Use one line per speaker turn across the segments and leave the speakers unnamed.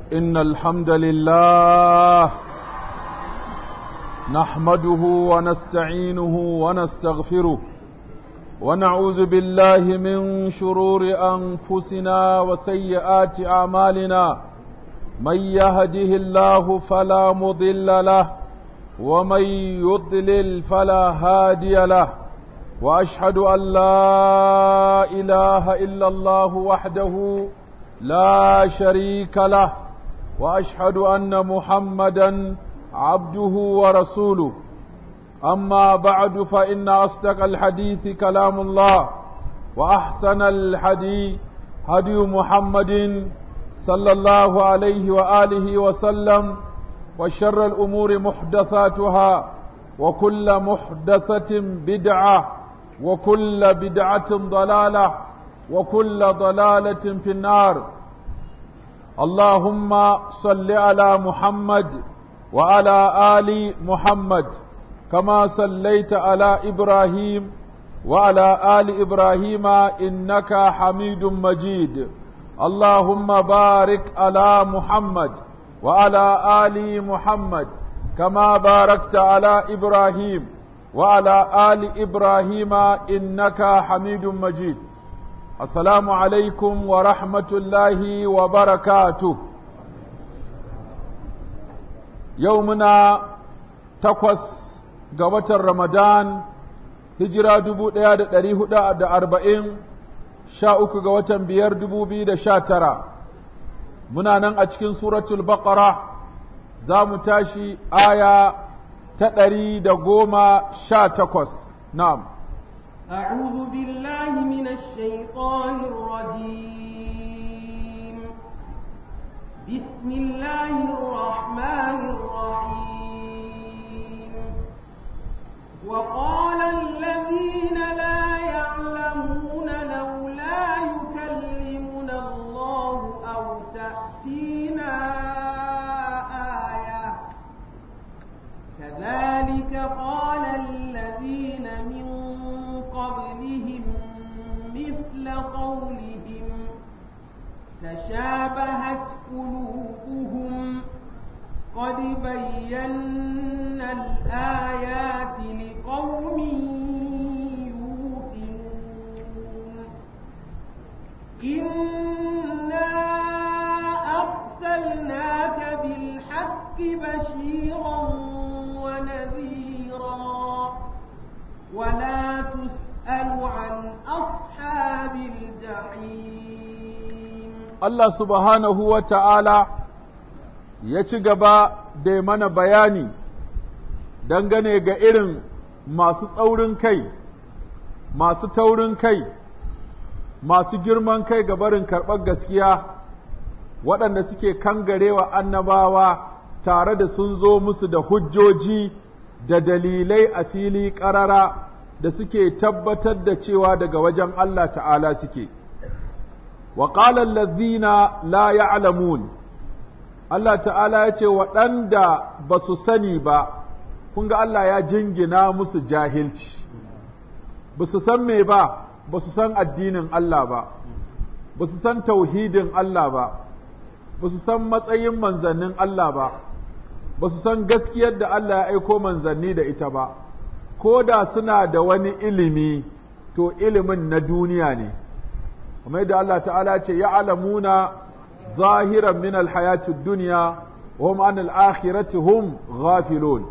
إن الحمد لله نحمده ونستعينه ونستغفره ونعوذ بالله من شرور أنفسنا وسيئات أعمالنا من يهده الله فلا مضل له ومن يضلل فلا هادي له واشهد ان لا اله الا الله وحده لا شريك له واشهد ان محمدا عبده ورسوله اما بعد فان اصدق الحديث كلام الله واحسن الحديث هدي محمد صلى الله عليه واله وسلم وشر الامور محدثاتها وكل محدثه بدعه وكل بدعة ضلالة وكل ضلالة في النار اللهم صل على محمد وعلى آل محمد كما صليت على إبراهيم وعلى آل إبراهيم إنك حميد مجيد اللهم بارك على محمد وعلى آل محمد كما باركت على إبراهيم وعلى آل إبراهيم إنك حميد مجيد السلام عليكم ورحمة الله وبركاته يومنا تقوس قوة رمضان هجرة دبو دياد دريه دا أربعين شاءك قوة بير دبو بيد شاترا منا نن أتكين سورة البقرة زام تاشي آية ta ɗari da goma sha takwas na'am
أعوذ بالله من الشيطان الرجيم بسم الله الرحمن الرحيم وقال الذين لا يعلمون لولا يكلمنا الله أو تأتينا آية كذلك قال الذين من قبلهم مثل قولهم تشابهت قلوبهم قد بينا الآيات لقوم يوقنون إنا أرسلناك بالحق بشيرا ونذيرا ولا تسأل عن أصحاب الجحيم
Allah subhanahu wa ta'ala ya ci gaba da mana bayani dangane ga irin masu tsaurin kai, masu taurin kai, masu girman kai ga barin karɓar gaskiya, waɗanda suke kangarewa annabawa tare da sun zo musu da hujjoji da dalilai a fili ƙarara da suke tabbatar da cewa daga wajen Allah ta'ala suke. Wa ƙalar lazina la ya'lamun Allah ta'ala ya ce waɗanda ba su sani ba, kun ga Allah ya jingina musu jahilci, ba su san me ba, ba su san addinin Allah ba, ba su san tauhidin Allah ba, ba su san matsayin manzannin Allah ba. ba su san gaskiyar da Allah ya aiko manzanni da ita ba, ko da suna da wani ilimi, to ilimin na duniya ne, kamar da Allah ta'ala ce, ya alamuna zahiran min alhayatu duniya, hum an al'akhirati hum ghafilun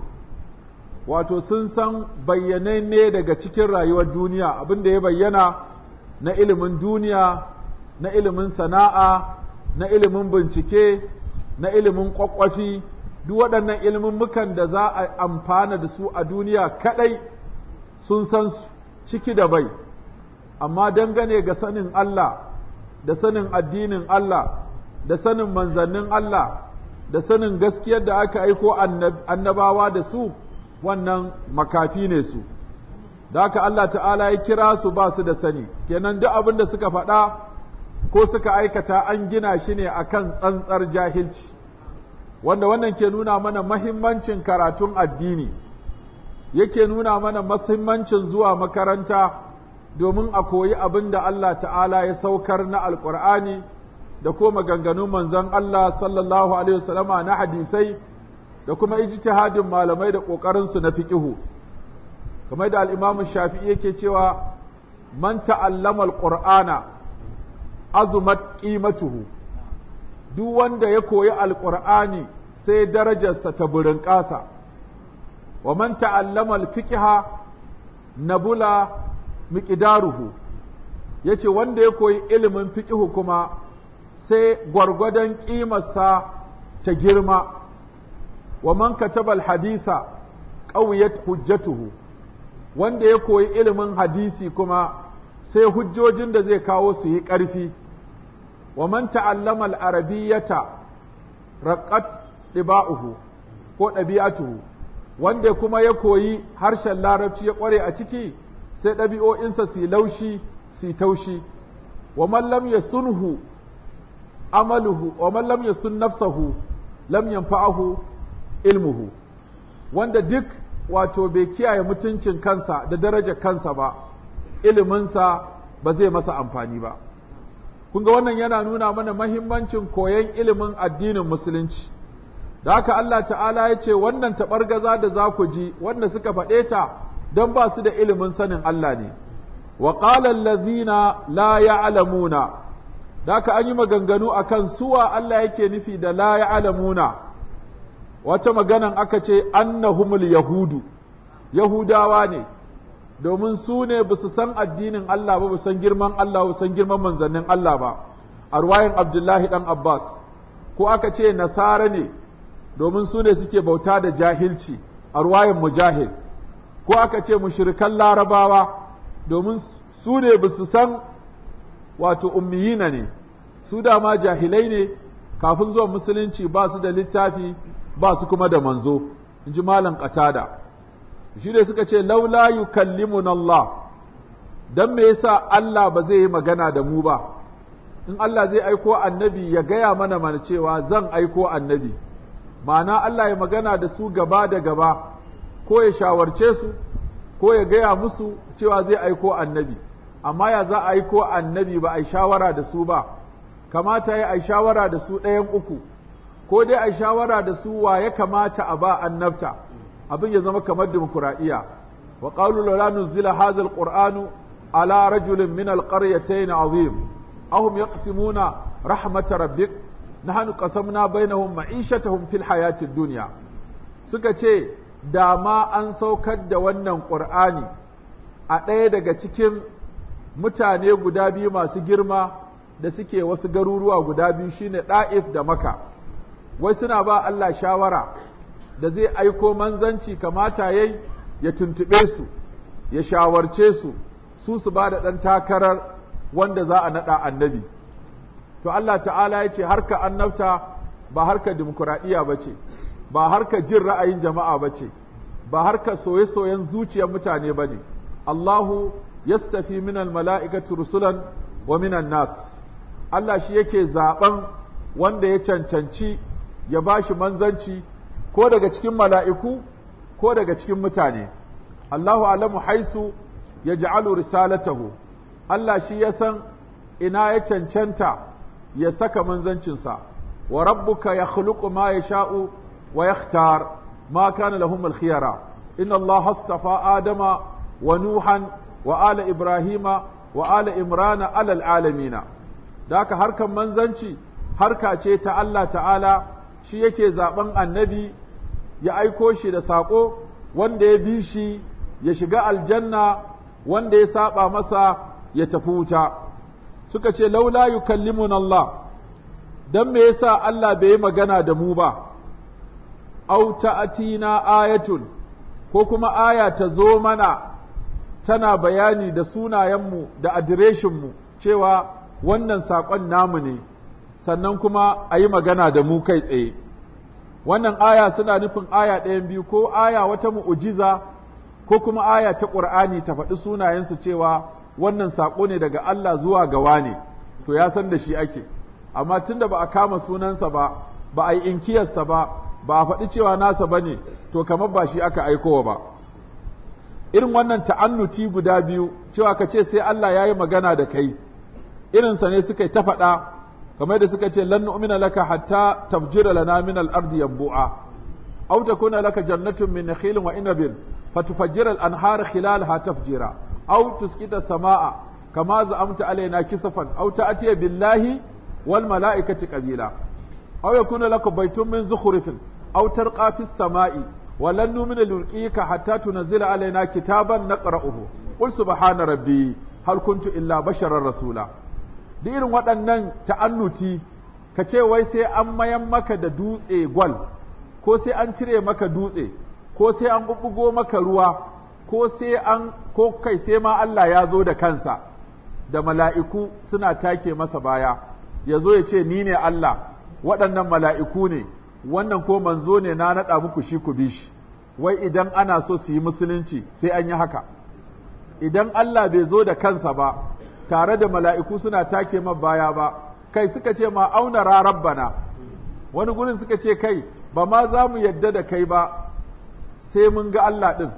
wato sun san bayyanai ne daga cikin rayuwar duniya abin da ya bayyana na ilimin duniya, na ilimin sana'a, na ilimin bincike, na ilimin ƙwaƙwafi. duk waɗannan ilmummukan da za a amfana da su a duniya kaɗai sun san su ciki da bai, amma dangane ga sanin Allah, da sanin addinin Allah, da sanin manzannin Allah, da sanin gaskiyar da aka aiko annabawa da su, wannan makafi ne su. Da haka Allah ta'ala ya kira su ba su da sani, kenan duk abin da suka faɗa ko suka aikata an gina shi ne akan tsantsar jahilci. wanda wannan ke nuna mana mahimmancin karatun addini yake nuna mana mahimmancin zuwa makaranta domin a koyi abin da Allah ta'ala ya saukar na alƙur'ani da ko maganganun manzon Allah sallallahu alaihi wasallama na hadisai da kuma ijtihadin malamai da ƙoƙarinsu na fiqihu kamar da al-Imam Shafi'i yake cewa man ta'allama al-Qur'ana azumat qimatuhu duk wanda ya koyi al-Qur'ani sai darajarsa ta burin ƙasa wa man ta'allama al-fiqha nabula miqdaruhu yace wanda ya koyi ilimin fiqihu kuma sai gwargwadon ƙimarsa ta girma wa man kataba al-hadisa qawiyat hujjatuhu wanda ya koyi ilimin hadisi kuma sai hujjojin da zai kawo su yi ƙarfi wa man ta'allama al-arabiyyata raqqat diba'uhu ko ɗabi'atuhu wanda kuma ya koyi harshen larabci ya ƙware a ciki sai ɗabi'o'insa su laushi su taushi wa man lam yasunhu amaluhu wa man lam yasun nafsahu lam yanfa'ahu ilmuhu wanda duk wato bai kiyaye mutuncin kansa da darajar kansa ba iliminsa ba zai masa amfani ba kun ga wannan yana nuna mana mahimmancin koyon ilimin addinin musulunci da haka Allah ta'ala ya ce wannan taɓargaza da za ku ji wanda suka faɗe ta don ba su da ilimin sanin Allah ne wa qala allazina la ya'lamuna da haka an yi maganganu akan suwa Allah yake nufi da la ya'lamuna wata maganan aka ce annahumul yahudu yahudawa ne domin su ne ba su san addinin Allah ba ba san girman Allah ba san girman manzannin Allah ba a ruwayin Abdullahi dan Abbas ko aka ce nasara ne domin su ne suke bauta da jahilci a ruwayin mujahid ko aka ce mushrikan larabawa domin su ne ba su san wato ummiyina ne su dama jahilai ne kafin zuwa musulunci ba su da littafi ba su kuma da manzo in ji malam qatada shi ne suka ce laula yukallimuna Allah dan me yasa Allah ba zai yi magana da mu ba in Allah zai aiko annabi ya gaya mana mana cewa zan aiko annabi ma'ana Allah ya magana da su gaba da gaba ko ya shawarce su ko ya gaya musu cewa zai aiko annabi amma ya za a aiko annabi ba a shawara da su ba kamata ya a shawara da su ɗayan uku ko dai a shawara da su wa ya kamata a ba annabta abin ya zama kamar dimokuraɗiyya wa qalu la nuzila hadha alqur'anu ala rajulin min alqaryatayn azim ahum yaqsimuna rahmat rabbik nahnu qasamna bainahum ma'ishatahum fil hayati dunya suka ce da ma an saukar da wannan qur'ani a ɗaya daga cikin mutane guda biyu masu girma da suke wasu garuruwa guda biyu shine ɗa'if da maka wai suna ba Allah shawara da zai aiko manzanci kamata yayi ya tuntuɓe su ya shawarce su su su ba da ɗan takarar wanda za a naɗa annabi to Allah ta'ala ya ce harka annabta ba harka dimokuraɗiyya ba ce ba harka jin ra'ayin jama'a ba ce ba harka soye-soyen zuciyar mutane ba ne Allahu yastafi minal mala'ikatu rusulan wa minan nas Allah shi yake zaɓen wanda ya cancanci ya ba shi manzanci ko daga cikin mala'iku ko daga cikin mutane. Allahu alamu haisu ya ja'alu risalatahu, Allah shi ya san ina ya cancanta ya saka manzancinsa, wa rabbuka ya khuluqu ma ya sha'u wa ya ma kana lahum alkhiyara inna Allah hastafa Adama wa Nuhan wa ala Ibrahima wa ala Imrana alal alamina. Da haka harkan manzanci harka ce ta Allah ta'ala shi yake zaben annabi ya aiko shi da saƙo wanda ya bi shi ya shiga aljanna wanda ya saba masa ya tafi wuta suka ce laula yukallimuna Allah dan me yasa Allah bai yi magana da mu ba aw ta'atina ayatun ko kuma aya ta zo mana tana bayani da sunayenmu da adireshinmu cewa wannan saƙon namu ne sannan kuma a yi magana da mu kai tsaye wannan aya suna nufin aya ɗayan biyu ko aya wata mu'ujiza ko kuma aya ta ƙur'ani ta faɗi sunayensu cewa wannan saƙo ne daga Allah zuwa gawa ne to ya san da shi ake amma tunda ba a kama sunansa ba ba a yi inkiyarsa ba ba a faɗi cewa nasa ba ne to kamar ba shi aka aikowa ba irin wannan ta'annuti guda biyu cewa ka ce sai Allah ya yi magana da kai irinsa ne suka yi ta faɗa kamar da suka ce lan nu'mina laka hatta tafjira lana min al-ardi yanbu'a aw takuna laka jannatun min nakhilin wa inabin fatufajjira al-anhar khilalaha tafjira aw tusqita samaa kama za'amta alaina kisafan aw ta'tiya billahi wal mala'ikati qabila aw yakuna laka baytun min zukhrifin aw tarqa fis samai wa lan nu'mina lurqika hatta tunzila alaina kitaban naqra'uhu qul subhana rabbi hal kuntu illa basharar rasula da irin waɗannan ta'annuti ka ce wai sai an mayan maka da dutse gwal ko sai an cire maka dutse ko sai an bubbugo maka ruwa ko sai an ko kai sai ma Allah ya zo da kansa da mala'iku suna take masa baya ya zo ya ce ni ne Allah waɗannan mala'iku ne wannan ko manzo ne na naɗa muku shi ku bi shi wai idan ana so su yi musulunci sai an yi haka idan Allah bai zo da kansa ba tare da mala'iku suna take ma baya ba kai suka ce ma auna rabbana wani gurin suka ce kai ba ma za mu yadda da kai ba sai mun ga Allah ɗin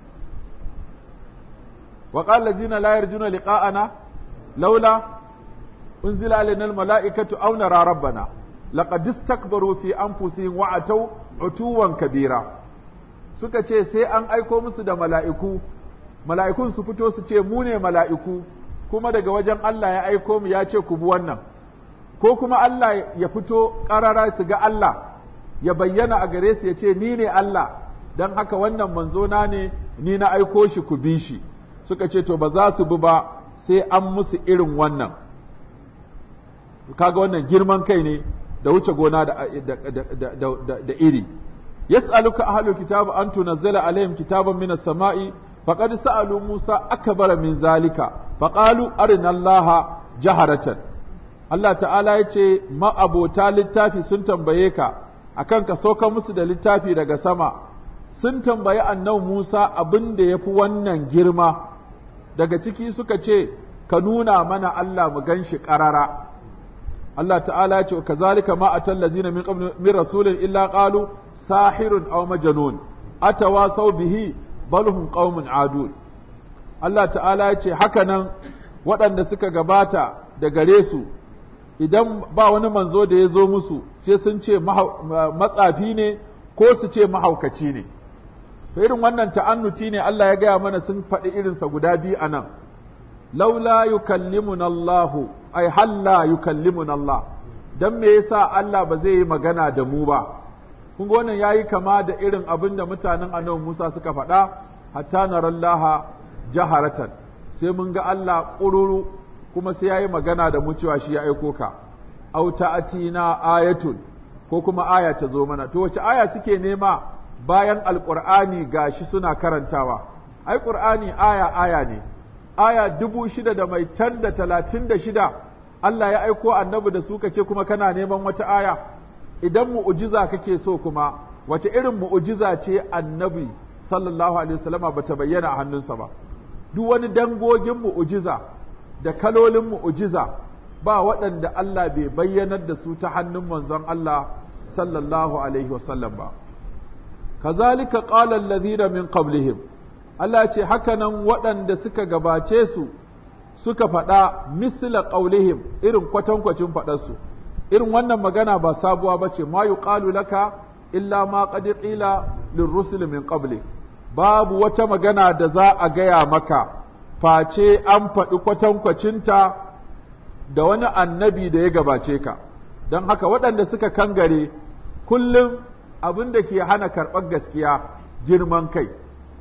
wa qala zina la yarjuna liqa'ana laula unzila alaina almala'ikatu aw nara rabbana laqad istakbaru fi anfusihim wa ataw utuwan kabira suka ce sai an aiko musu da mala'iku mala'ikun su fito su ce mu ne mala'iku kuma daga wajen Allah ya aiko mu ya ce ku bi wannan ko kuma Allah ya fito ƙarara su ga Allah ya bayyana a gare su ya ce ni ne Allah don haka wannan manzona ne ni na aiko shi ku bi shi suka ce to ba za su bi ba sai an musu irin wannan kaga wannan girman kai ne da wuce gona da, da, iri yas'aluka ahlul kitabu an tunazzala alaihim kitaban minas sama'i faqad sa'alu Musa akbara min zalika faqalu arina Allah jaharatan Allah ta'ala ya ce ma'abota littafi sun tambaye ka akan ka sauka musu da littafi daga sama sun tambayi annabi Musa abin da ya fi wannan girma daga ciki suka ce ka nuna mana Allah mu gan shi ƙarara Allah ta'ala ya ce kazalika ma atal lazina min qabl min rasulin illa qalu sahirun aw majnun atawasaw bihi bal hum qaumun adul Allah ta'ala ya ce haka nan waɗanda suka gabata da gare su idan ba wani manzo da ya zo musu sai sun ce matsafi ne ko su ce mahaukaci ne to irin wannan ta'annuti ne Allah ya gaya mana sun faɗi irinsa guda biyu a nan laula yukallimuna Allah ai halla yukallimuna Allah dan me yasa Allah ba zai yi magana da mu ba kun ga wannan yayi kama da irin abin da mutanen annabi Musa suka faɗa hatta narallaha jaharatan sai mun ga Allah ƙururu kuma sai yayi magana da mu cewa shi ya aiko ka aw ta'atina ayatun ko kuma aya ta zo mana to wace aya suke nema bayan alqur'ani gashi suna karantawa ai qur'ani aya aya ne aya dubu shida da mai tan da talatin da shida Allah ya aiko annabi da su ce kuma kana neman wata aya idan mu'ujiza kake so kuma wace irin mu'ujiza ce annabi sallallahu alaihi wasallama bata bayyana a hannunsa ba duk wani dangogin mu'ujiza da kalolin mu'ujiza ba waɗanda Allah bai bayyanar da su ta hannun manzon Allah sallallahu alaihi wasallam ba kazalika qala allazina min qablihim Allah ce hakanan waɗanda suka gabace su suka faɗa misla qaulihim irin kwatankwacin faɗarsu irin wannan magana ba sabuwa bace ma yuqalu laka illa ma qad qila lirrusul min qablik babu wata magana da za a gaya maka face an faɗi kwatankwacinta da wani annabi da ya gabace ka don haka waɗanda suka kangare kullum abin da ke hana karɓar gaskiya girman kai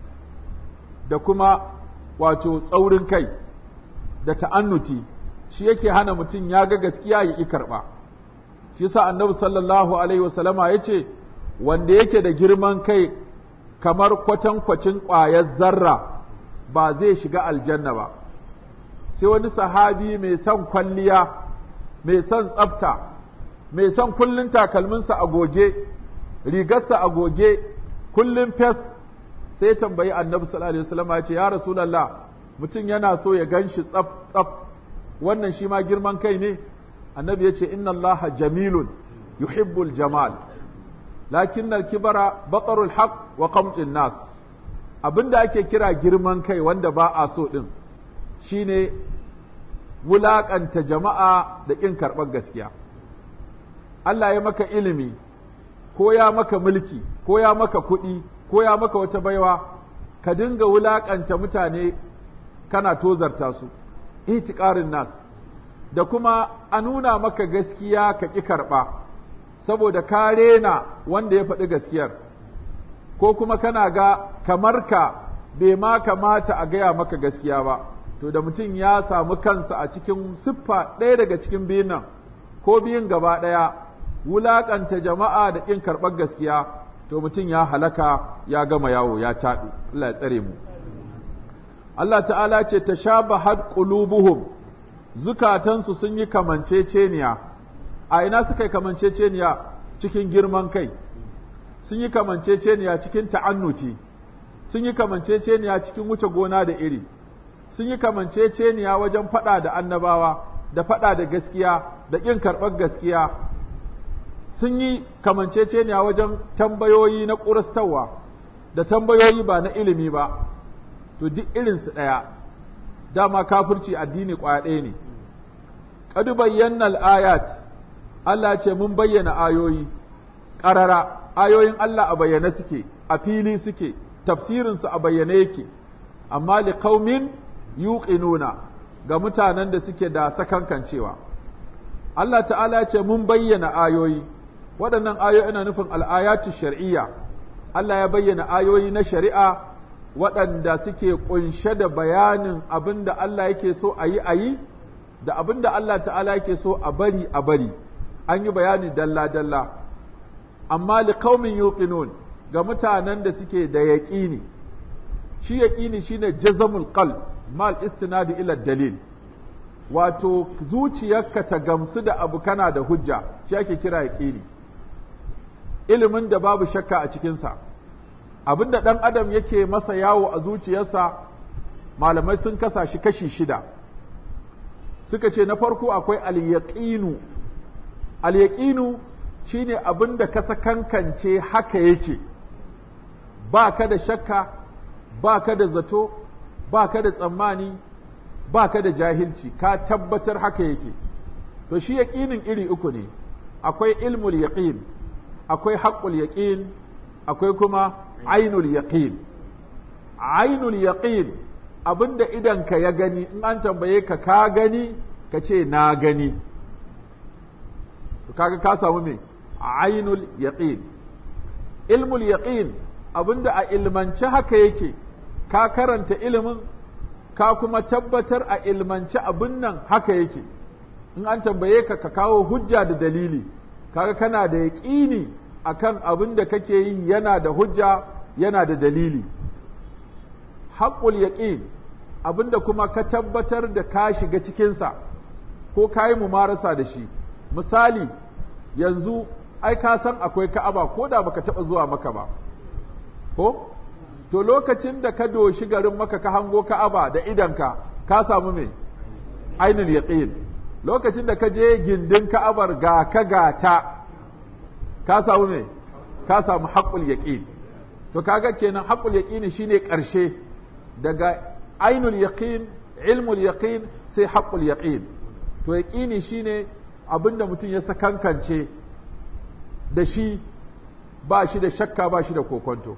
da kuma wato tsaurin kai da ta'annuti shi yake hana mutum ya ga gaskiya ya ƙi karɓa shi sa annabi sallallahu alaihi wasallama ya ce wanda yake da girman kai kamar kwatankwacin ƙwayar zarra ba zai shiga aljanna ba sai wani sahabi mai son kwalliya mai son tsafta mai son kullun takalminsa a goge rigarsa a goge kullun fes sai tambayi annabi sallallahu alaihi wasallam ya ce ya rasulullah mutum yana so ya ganshi tsaf tsaf wannan shi ma girman kai ne annabi ya ce inna allaha jamilun yuhibbul jamal lakin kibara batarul haq wa qamtin nas abinda ake kira girman kai wanda ba a so din shine wulakanta jama'a da kin karɓar gaskiya Allah ya maka ilimi ko ya maka mulki ko ya maka kuɗi ko ya maka wata baiwa ka dinga wulaƙanta mutane kana tozarta su itiƙarin nas da kuma a nuna maka gaskiya ka ƙi karɓa saboda ka rena wanda ya faɗi gaskiyar ko kuma kana ga kamar ka bai ma kamata a gaya maka gaskiya ba to da mutum ya samu kansa a cikin siffa ɗaya daga cikin biyun nan ko biyun gaba ɗaya wulaƙanta jama'a da ƙin karɓar gaskiya to mutum ya halaka ya gama yawo ya taɓi Allah ya tsare mu Allah ta'ala ce ta sha bahad qulubuhum zukatansu sun yi kamanceceniya a ina suka yi kamanceceniya cikin girman kai sun yi kamanceceniya cikin ta'annuti sun yi kamanceceniya cikin wuce gona da iri sun yi kamanceceniya wajen faɗa da annabawa da faɗa da gaskiya da ƙin karɓar gaskiya sun yi kamanceceniya wajen tambayoyi na ƙurastawa da tambayoyi ba na ilimi ba to duk irinsu ɗaya dama kafirci addini ƙwaya ɗaya ne ƙadu bayyana ayat Allah ce mun bayyana ayoyi ƙarara ayoyin Allah a bayyane suke a fili suke tafsirinsu a bayyane yake amma li qaumin yuqinuna ga mutanen da suke da sakankancewa Allah ta'ala ce mun bayyana ayoyi waɗannan ayoyi ina nufin al'ayatu shar'iyya Allah ya bayyana ayoyi na shari'a waɗanda suke ƙunshe da bayanin abin da Allah yake so a yi a yi da abin da Allah ta'ala yake so a bari a bari an yi bayani dalla-dalla amma li qaumin yuqinun ga mutanen da suke da yaƙini shi yaƙini shine jazamul qalb mal istinadi ila dalil wato zuciyarka ta gamsu da abu kana da hujja shi ake kira yaƙini ilimin da babu shakka a cikinsa abin da ɗan adam yake masa yawo a zuciyarsa malamai sun kasa shi kashi shida suka ce na farko akwai al-yaqinu al-yaqinu shine abin da ka sakankance haka yake ba ka da shakka ba ka da zato ba ka da tsammani ba ka da jahilci ka tabbatar haka yake to shi yaƙinin iri uku ne akwai ilmul yaqin akwai haqqul yaqin akwai kuma ainul yaqin ainul yaqin abinda idanka ya gani in an tambaye ka ka gani ka ce na gani kaga ka samu me ainul yaqin ilmul yaqin abinda a ilmance haka yake ka karanta ilimin ka kuma tabbatar a ilmance abin nan haka yake in an tambaye ka ka kawo hujja da dalili kaga kana da yaƙini akan abin da kake yi yana da hujja yana da dalili haƙul yaƙin abin da kuma ka tabbatar da ka shiga cikinsa ko ka yi mumarasa da shi misali yanzu ai ka san akwai ka'aba ko da baka taɓa zuwa maka ba ko to lokacin da ka doshi garin maka ka hango ka'aba da idanka ka samu me ainul yaqin lokacin da ka je gindin ka'abar ga ka gata ka samu me ka samu haqqul yaqin to kaga kenan haqqul yaqin shine karshe daga ainul yaqin ilmul yaqin sai haqqul yaqin to yaqini shine abinda mutum ya sakankance da shi ba shi da shakka ba shi da kokonto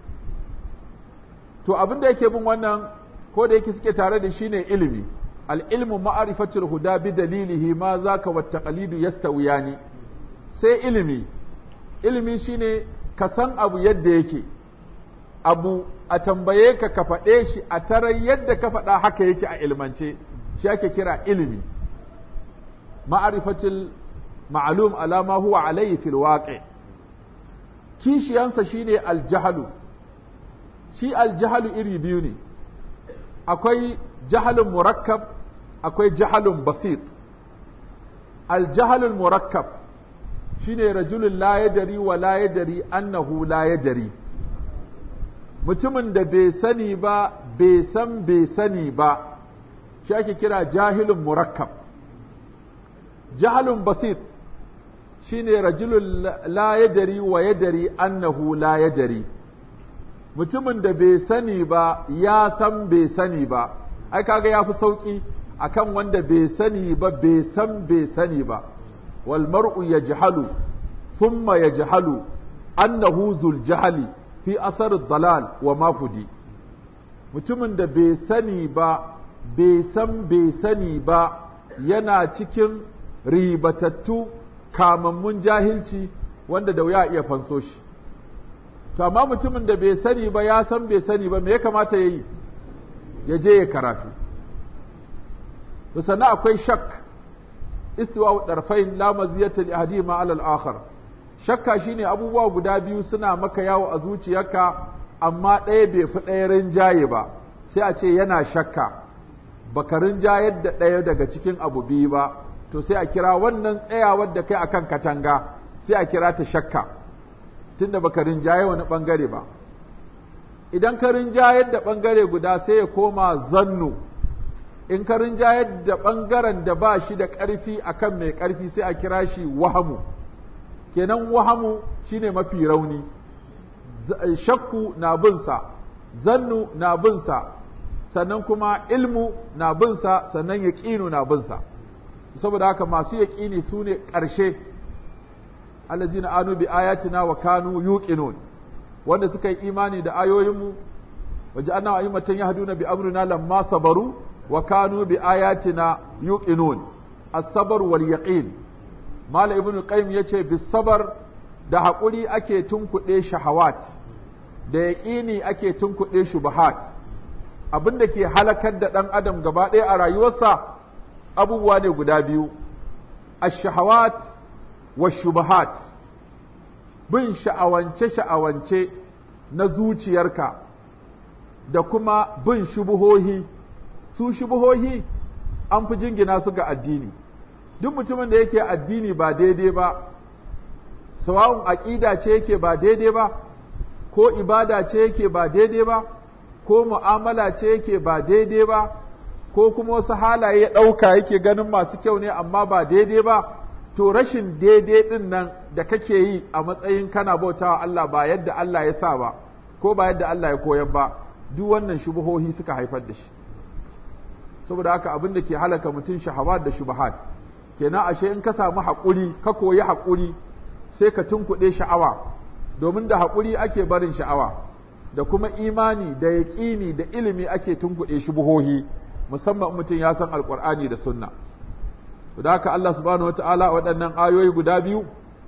to abin da yake bin wannan ko da yake suke tare da shi ne ilimi al-ilmu ma'rifatul huda bi dalilihi ma zaka wa taqlidu yastawiyani sai ilimi ilimi shine ka san abu yadda yake abu a tambaye ka ka faɗe shi a tarar yadda ka faɗa haka yake a ilmance shi ake kira ilimi ma'rifatul ma'lum ala ma huwa alayhi fil waqi kishiyansa shine al-jahlu shi aljahalu iri biyu ne akwai jahalun murakkab akwai jahalun basit aljahalun murakkab shine rajulun la yadari wa la yadari annahu la yadari mutumin da bai sani ba bai san bai sani ba shi ake kira jahilun murakkab jahalun basit shine rajulun la yadari wa yadari annahu la yadari mutumin da bai sani ba ya san bai sani ba ai kaga ya fi sauƙi akan wanda bai sani ba bai san bai sani ba wal mar'u yajhalu thumma yajhalu annahu zul jahali fi asar dalal wa mafudi mutumin da bai sani ba bai san bai sani ba yana cikin ribatattu kamammun jahilci wanda da wuya iya fanso shi to amma mutumin da bai sani ba ya san bai sani ba me ya kamata ya yi ya je ya karatu to sannan akwai shak istiwa darfain la maziyata li ahadihima ala al-akhar shakka shine abubuwa guda biyu suna maka yawo a zuciyarka amma ɗaya bai fi ɗaya rinjaye ba sai a ce yana shakka baka rinjayar da ɗaya daga cikin abu biyu ba to sai a kira wannan tsayawar da kai akan katanga sai a kira ta shakka tunda baka rinjaye wani ɓangare ba idan ka rinjayar da ɓangare guda sai ya koma zannu in ka rinjayar da ɓangaren da ba shi da ƙarfi akan mai ƙarfi sai a kira shi wahamu kenan wahamu shine mafi rauni shakku na binsa zannu na binsa sannan kuma ilmu na binsa sannan yaƙinu na binsa saboda haka masu yaƙini su ne ƙarshe allazina anu bi ayatina wa kanu yuqinun wanda suka yi imani da ayoyinmu waje anna ayyamatan yahduna bi amrina lamma sabaru wa kanu bi ayatina yuqinun as-sabr wal yaqin mala ibnu qayyim yace bis sabar da haƙuri ake tunkuɗe shahawat da yaƙini ake tunkuɗe shubahat abin da ke halakar da ɗan adam gaba ɗaya a rayuwarsa abubuwa ne guda biyu ash-shahawat wa shubahat bin sha'awance-sha'awance na zuciyarka da kuma bin shubuhohi su shubuhohi an fi jingina su ga addini duk mutumin da yake addini ba daidai ba sawa'un aƙida ce yake ba daidai ba ko ibada ce yake ba daidai ba ko mu'amala ce yake ba daidai ba ko kuma wasu halaye ya ɗauka yake ganin masu kyau ne amma ba daidai ba to rashin daidai ɗin nan da kake yi a matsayin kana bautawa Allah ba yadda Allah ya sa ba ko ba yadda Allah ya koyar ba duk wannan shubuhohi suka haifar da shi saboda haka abin da ke halaka mutum shahawat da shubuhat kenan ashe in ka samu haƙuri ka koyi haƙuri sai ka tunkuɗe sha'awa domin da haƙuri ake barin sha'awa da kuma imani da yaƙini da ilimi ake tunkuɗe shubuhohi musamman mutum ya san alƙur'ani da sunna da haka Allah subhanahu wata'ala waɗannan ayoyi guda biyu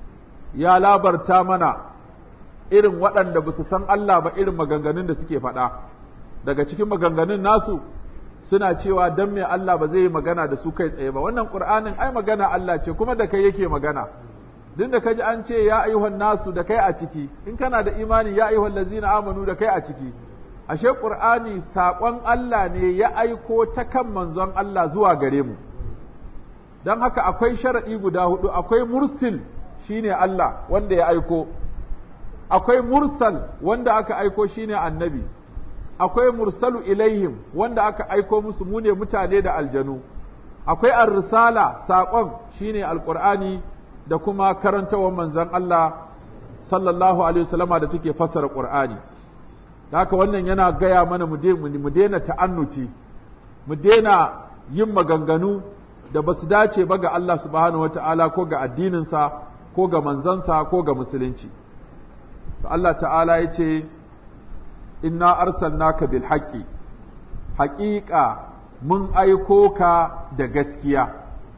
ya labarta mana irin waɗanda ba su san Allah ba irin maganganun da suke faɗa daga cikin maganganun nasu suna cewa dan me Allah ba zai yi magana da su kai tsaye ba wannan Qur'anin ai magana Allah ce kuma da kai yake magana duk da kaji an ce ya ayyuhan nasu da kai a ciki in kana da imani ya ayyuhan lazina amanu da kai a ciki ashe Qur'ani saƙon Allah ne ya aiko ta kan manzon Allah zuwa gare mu don haka akwai sharaɗi guda hudu akwai mursil shine Allah wanda ya aiko akwai mursal wanda aka aiko shine annabi akwai mursalu ilaihim wanda aka aiko musu mu ne mutane da aljanu akwai ar-risala saƙon shine alqur'ani da kuma karantawar manzon Allah sallallahu alaihi wasallama da take fassara qur'ani haka wannan yana gaya mana mu daina ta'annuti mu daina yin maganganu da ba su dace ba ga Allah subhanahu wata'ala ko ga addininsa ko ga manzansa ko ga musulunci Allah ta'ala ya ce inna arsalnaka bil haqqi haƙiƙa mun aiko ka da gaskiya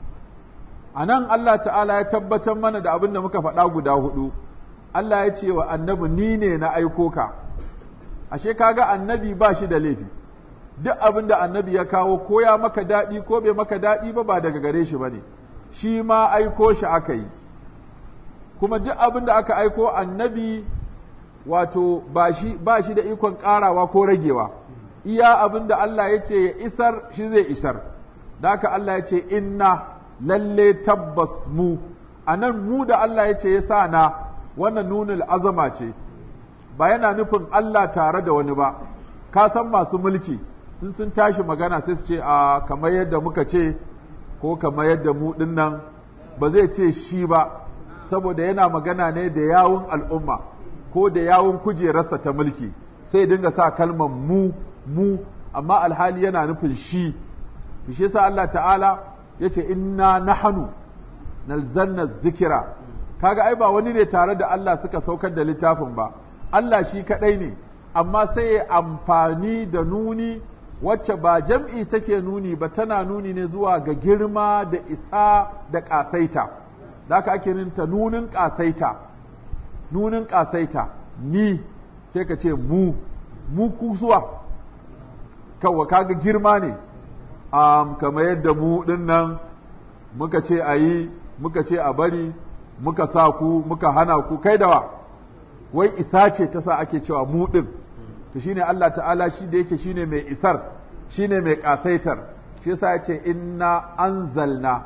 a nan Allah ta'ala ya tabbatar mana da abin da muka faɗa guda hudu Allah ya ce wa annabi ni ne na aiko ka ashe kaga annabi ba shi da laifi duk abin da annabi ya kawo ko ya maka daɗi ko bai maka daɗi ba ba daga gare shi ba ne shi ma aiko shi aka yi kuma duk abin da aka aiko annabi wato ba shi ba shi da ikon ƙarawa ko ragewa iya abin da Allah ya ce ya isar shi zai isar da haka Allah ya ce inna lalle tabbas mu a nan mu da Allah ya ce ya sa na wannan nunul azama ce ba yana nufin Allah tare da wani ba ka san masu mulki in sun tashi magana sai su ce a kamar yadda muka ce ko kamar yadda mu nan ba zai ce shi ba saboda yana magana ne da yawun al'umma ko da yawun kujerarsa ta mulki sai dinga sa kalmar mu mu amma alhali yana nufin shi shi yasa Allah ta'ala ya ce inna nahanu nalzanna zikira kaga ai ba wani ne tare da Allah suka saukar da littafin ba Allah shi kadai ne amma sai ya amfani da nuni wacce ba jam'i take nuni ba tana nuni ne zuwa ga girma da isa da ƙasaita da haka ake ninta nunin ƙasaita nunin ƙasaita ni sai ka ce mu mu kusuwa kawai kaga girma ne um, kamar yadda mu ɗin nan muka ce a yi muka ce a bari muka sa ku muka hana ku kai da wa wai isa ce ta sa ake cewa mu ɗin to shine Allah ta'ala shi da yake shine mai isar shine mai kasaitar shi yasa ya ce inna anzalna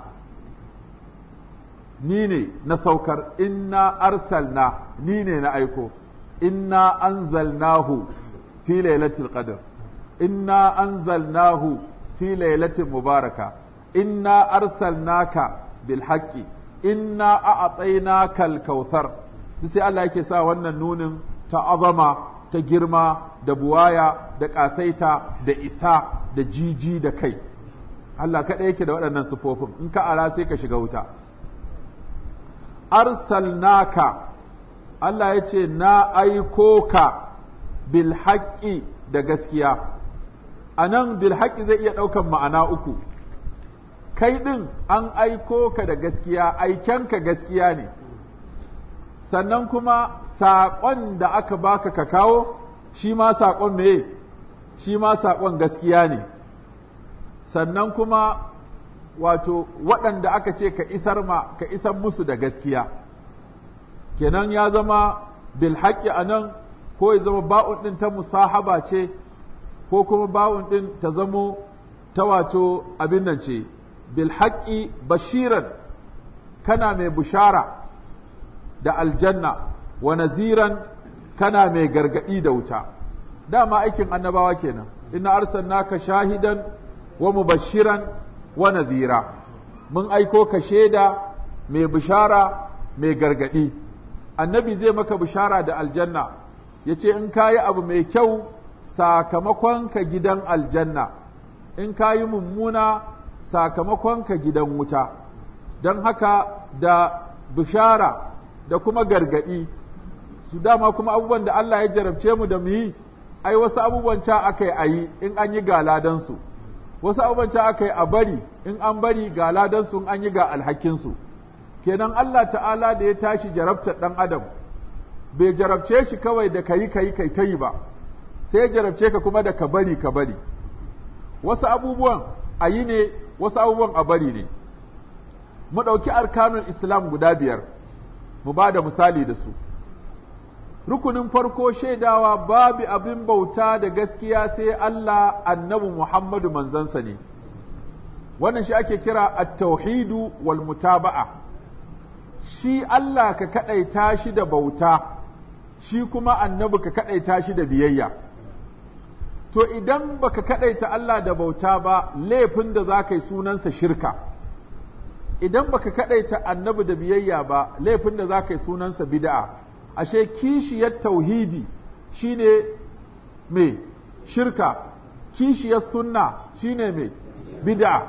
ni ne na saukar inna arsalna ni ne na aiko inna anzalnahu fi lailatul qadr inna anzalnahu fi lailatin mubaraka inna arsalnaka bil haqqi inna a'tainaka al kautsar sai Allah yake sa wannan nunin ta azama ta girma da buwaya da ƙasaita da isa da jiji da kai Allah kaɗai yake da waɗannan sufofin in ka ara sai ka shiga wuta arsalnaka Allah ya ce na aiko ka bil haƙƙi da gaskiya a nan bil haƙƙi zai iya ɗaukan ma'ana uku kai ɗin an aiko ka da gaskiya aikenka gaskiya ne sannan kuma saƙon da aka baka ka kawo shi ma saƙon meye shi ma saƙon gaskiya ne sannan kuma wato waɗanda aka ce ka isar ma ka isar musu da gaskiya kenan ya zama bil haƙƙi a nan ko ya zama ba'un ɗin ta musahaba ce ko kuma ba'un ɗin ta zamo ta wato abin nan ce bil haƙƙi bashiran kana mai bushara da aljanna wa naziran kana mai gargadi da wuta dama aikin annabawa kenan inna arsalnaka shahidan wa mubashiran wa nazira mun aiko ka shaida mai bishara mai gargadi annabi zai maka bishara da aljanna yace in kayi abu mai kyau sakamakon ka gidan aljanna in kayi mummuna sakamakon ka gidan wuta don haka da bishara da kuma gargaɗi su dama kuma abubuwan da Allah ya jarabce mu da mu yi ai wasu abubuwan ca aka yi a yi in an yi ga ladansu wasu abubuwan ca aka yi a bari in an bari ga ladansu in an yi ga alhakinsu kenan Allah ta'ala da ya tashi jarabtar ɗan adam bai jarabce shi kawai da kayi kayi kai ta yi ba sai ya jarabce ka kuma da ka bari ka bari wasu abubuwan a yi ne wasu abubuwan a bari ne mu ɗauki arkanun islam guda biyar mu ba da misali da su rukunin farko shaidawa babu abin bauta da gaskiya sai Allah annabi Muhammadu manzansa ne wannan shi ake kira at-tauhidu wal mutaba'a shi Allah ka kadaita shi da bauta shi kuma annabi ka kadaita shi da biyayya to idan baka kadaita Allah da bauta ba laifin da za ka yi sunansa shirka idan baka kadaita annabi da biyayya ba laifin da za ka yi sunansa bid'a ashe kishiyar tauhidi shine me shirka kishiyar sunna shine me bid'a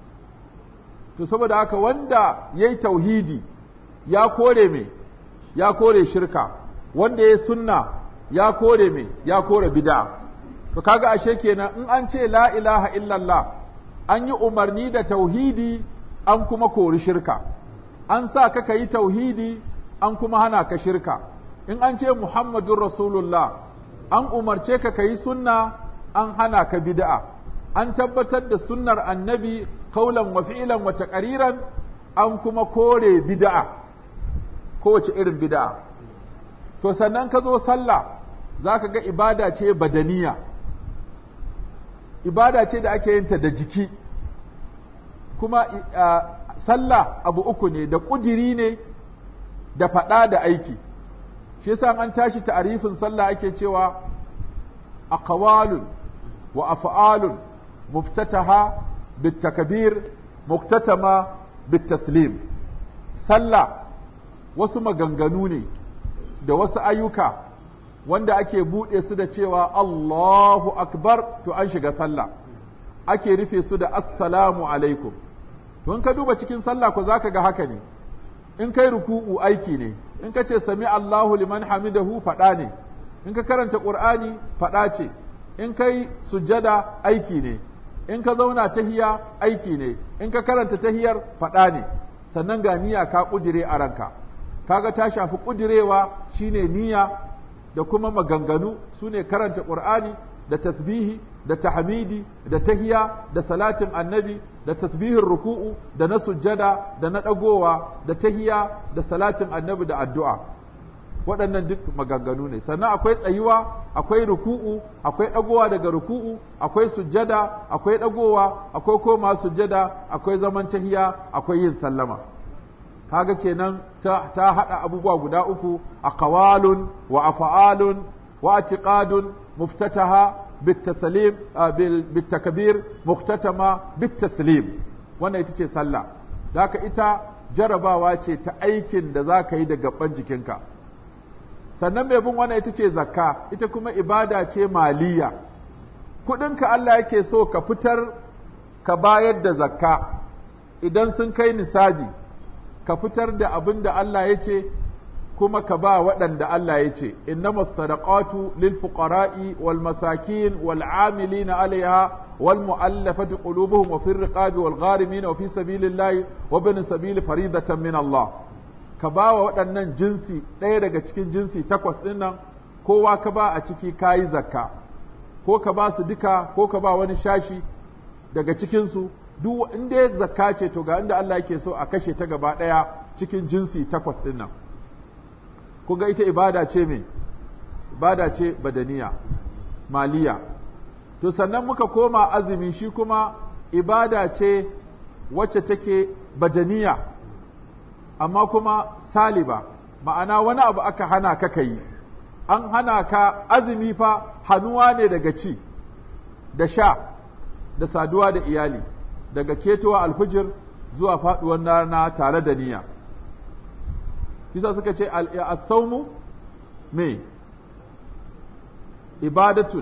to saboda haka wanda yayi tauhidi ya kore me ya kore shirka wanda yayi sunna ya kore me ya kore bid'a to kaga ashe kenan in an ce la ilaha illallah an yi umarni da tauhidi an kuma kori shirka an sa ka yi tauhidi an kuma hana ka shirka in an ce muhammadun rasulullah an umarce ka yi sunna an hana ka bid'a an tabbatar da sunnar annabi kaulan wa fi'lan wa taqriran an kuma kore bid'a kowace irin bid'a to sannan ka zo sallah zaka ga ibada ce badaniya ibada ce da ake yin ta da jiki kuma sallah abu uku ne da ƙudiri ne da faɗa da aiki shi yasa an tashi ta'arifin sallah ake cewa aqwalun wa af'alun muftataha bitakbir muktatama bitaslim sallah wasu maganganu ne da wasu ayyuka wanda ake buɗe su da cewa Allahu akbar to an shiga sallah ake rufe su da assalamu alaikum don ka duba cikin sallah ko zaka ga haka ne in kai ruku'u aiki ne in ka ce sami Allahu liman hamidahu faɗa ne in ka karanta Qur'ani faɗa ce in kai sujjada aiki ne in ka zauna tahiya aiki ne in ka karanta tahiyar faɗa ne sannan ga niyya ka ƙudire a ranka kaga ta shafi ƙudirewa shine niyya da kuma maganganu sune karanta Qur'ani da tasbihi da tahmidi da tahiya da salatin annabi da tasbihin ruku'u da na sujjada da na ɗagowa da tahiya da salatin annabi da addu'a waɗannan duk maganganu ne sannan akwai tsayuwa akwai ruku'u akwai ɗagowa daga ruku'u akwai sujjada akwai ɗagowa akwai koma sujjada akwai zaman tahiya akwai yin sallama kaga kenan ta, ta haɗa abubuwa guda uku a kawalun wa afa'alun wa atiqadun muftataha بالتسليم بالتكبير مختتمة بالتسليم wannan ita ce sallah haka ita jarabawa ce ta aikin da za ka yi da gaban jikinka sannan mai bin wannan ita ce zakka ita kuma ibada ce maliya kudinka Allah yake so ka fitar ka bayar da zakka idan sun kai nisabi ka fitar da abin da Allah ya ce kuma ka ba waɗanda Allah ya ce, innama sadaqatu lil fuqara'i wal masakin wal amilina alaiha wal mu'allafati qulubuhum wa fir riqabi wal gharimin wa fi sabilillahi wa bin sabili faridatan min Allah ka ba wa waɗannan jinsi ɗaya daga cikin jinsi takwas ɗin nan kowa ka ba a ciki kayi zakka ko ka ba su duka ko ka ba wani shashi daga cikinsu duk inda zakka ce to ga inda Allah yake so a kashe ta gaba ɗaya cikin jinsi takwas ɗin nan kuga ita ibada ce me ibada ce badaniya maliya to sannan muka koma azumi shi kuma ibada ce wacce take badaniya amma kuma saliba ma'ana wani abu aka hana ka yi an hana ka azumi fa hannuwa ne daga ci da sha da saduwa da iyali daga ketowa alfijir zuwa faduwar rana tare da niyya Bisa suka ce as-saumu me ibadatun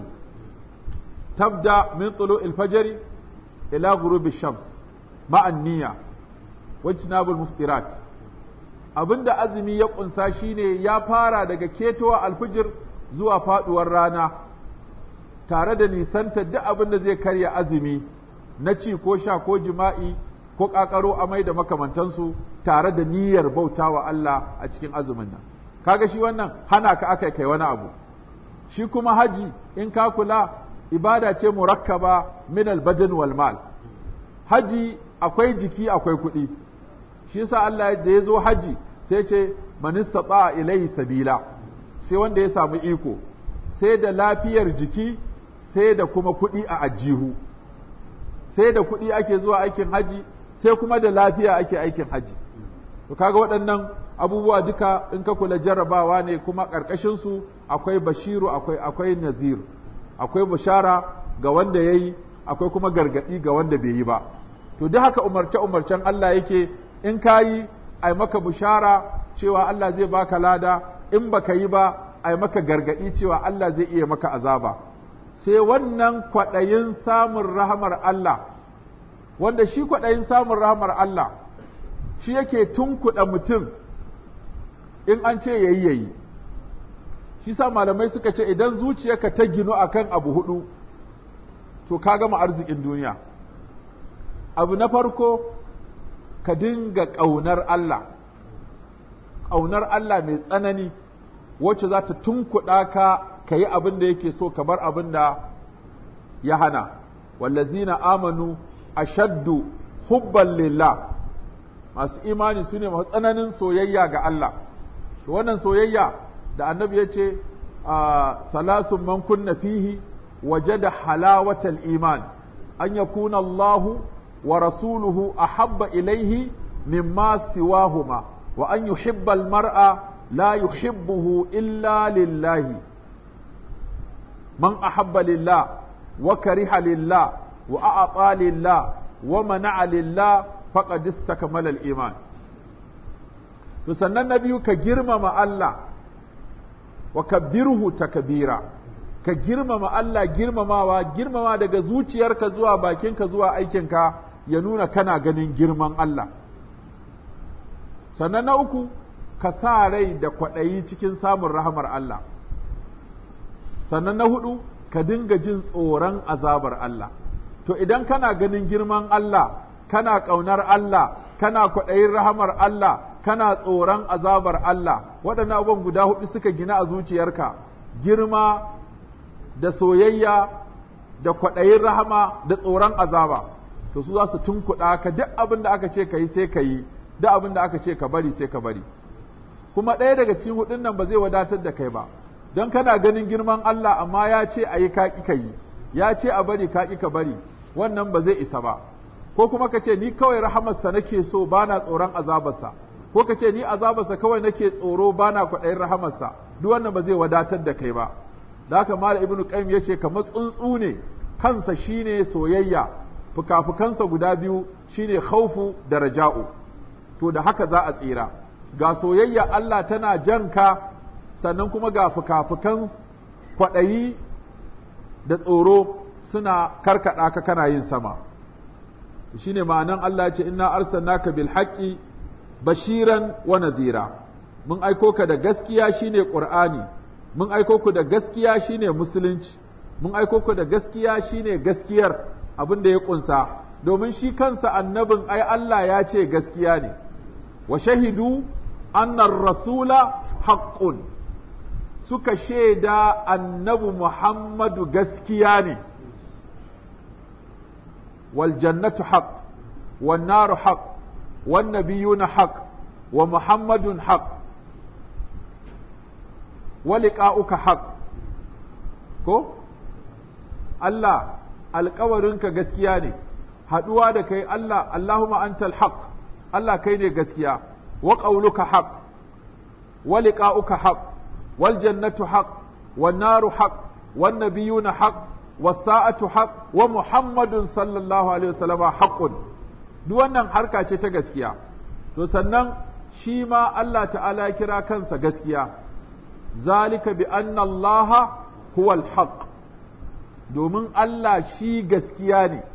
tabda min tulu'il fajri ila ghurubi shams ma'an niyya wajtinabul muftirat abinda azumi ya kunsa shine ya fara daga ketowa alfijir zuwa faduwar rana tare da nisanta duk abin da zai karya azumi na ci ko sha ko jima'i ko ƙaƙaro amai da makamantansu tare da niyyar bauta wa Allah a cikin azumin nan kaga shi wannan hana ka aka kai wani abu shi kuma haji in ka kula ibada ce murakkaba min albadan wal mal haji akwai jiki akwai kuɗi shi yasa Allah da ya zo haji sai ce man istata ilaihi sabila sai wanda ya samu iko sai da lafiyar jiki sai da kuma kuɗi a ajihu sai da kuɗi ake zuwa aikin haji sai kuma da lafiya ake aikin haji to kaga waɗannan abubuwa duka in ka kula jarrabawa ne kuma ƙarƙashin su akwai bashiru akwai akwai nazir akwai bushara ga wanda yayi akwai kuma gargadi ga wanda bai yi ba to duk haka umarce umarcen Allah yake in kayi ai maka bushara cewa Allah zai baka lada in baka yi ba ai maka gargadi cewa Allah zai iya maka azaba sai wannan kwaɗayin samun rahamar Allah wanda shi kwaɗayin samun rahamar Allah shi yake tunkuɗa mutum in an ce yayi yayi shi sa malamai suka ce idan zuciyarka ta ginu akan abu hudu to ka gama arzikin duniya abu na farko ka dinga ƙaunar Allah ƙaunar Allah mai tsanani wacce za ta tunkuɗa ka ka yi abin da yake so ka bar abin da ya hana wallazina amanu ashaddu hubban lillah masu imani su ne masu tsananin soyayya ga Allah to wannan soyayya da annabi ya ce salasun man kunna fihi wajada halawatal iman an yakuna Allahu wa rasuluhu ahabba ilaihi mimma siwahuma wa an yuhibba al-mar'a la yuhibbuhu illa lillahi man ahabba lillah wa kariha lillah wa a'ata lillah wa mana'a lillah faqad istakmala al-iman to sannan na biyu ka girmama Allah wa kabbirhu takbira ka girmama Allah girmamawa girmama daga zuciyarka zuwa bakinka zuwa aikinka ya nuna kana ganin girman Allah sannan na uku ka sa rai da kwaɗayi cikin samun rahamar Allah sannan na hudu ka dinga jin tsoron azabar Allah to idan kana ganin girman Allah kana ƙaunar Allah kana kwaɗayin rahamar Allah kana tsoron azabar Allah waɗannan abubuwan guda hudu suka gina a zuciyarka girma da soyayya da kwaɗayin rahama da tsoron azaba to su za su tunkuɗa ka duk abin da aka ce ka yi sai ka yi duk abin da aka ce ka bari sai ka bari kuma ɗaya daga cikin hudun nan ba zai wadatar da kai ba don kana ganin girman Allah amma ya ce a yi kaƙi ka yi ya ce a bari kaƙi ka bari wannan ba zai isa ba ko kuma ka ce ni kawai rahamarsa nake so bana tsoron azabarsa ko ka ce ni azabarsa kawai nake tsoro bana kwaɗayin rahamarsa duk wannan ba zai wadatar da kai ba da haka mala ibnu qayyim yace kamar tsuntsu ne kansa shine soyayya fukafukansa guda biyu shine khaufu da raja'u to da haka za a tsira ga soyayya Allah tana janka sannan kuma ga fukafukan kwaɗayi da tsoro suna karkaɗa ka kana yin sama shine ma'anan Allah ce inna arsalnaka bil haqqi bashiran wa nadhira mun aiko ka da gaskiya shine qur'ani mun aiko ku da gaskiya shine musulunci mun aiko ku da gaskiya shine gaskiyar abin da ya kunsa domin shi kansa annabin ai Allah ya ce gaskiya ne wa shahidu annar rasula haqqun suka shaida annabi Muhammadu gaskiya ne wal jannatu haqq wan naru haqq wan nabiyuna haqq wa muhammadun haqq wa liqa'uka haqq ko Allah alkawarinka gaskiya ne haɗuwa da kai Allah Allahumma antal haq Allah kai ne gaskiya wa qauluka haq wa liqa'uka haq wal jannatu haq wan naru haq wan nabiyuna haq was sa'atu haq wa muhammadun sallallahu alaihi wasallam haqqun duk wannan harka ce ta gaskiya to sannan shi ma Allah ta'ala kira kansa gaskiya zalika bi anna Allah huwal haqq domin Allah shi gaskiya ne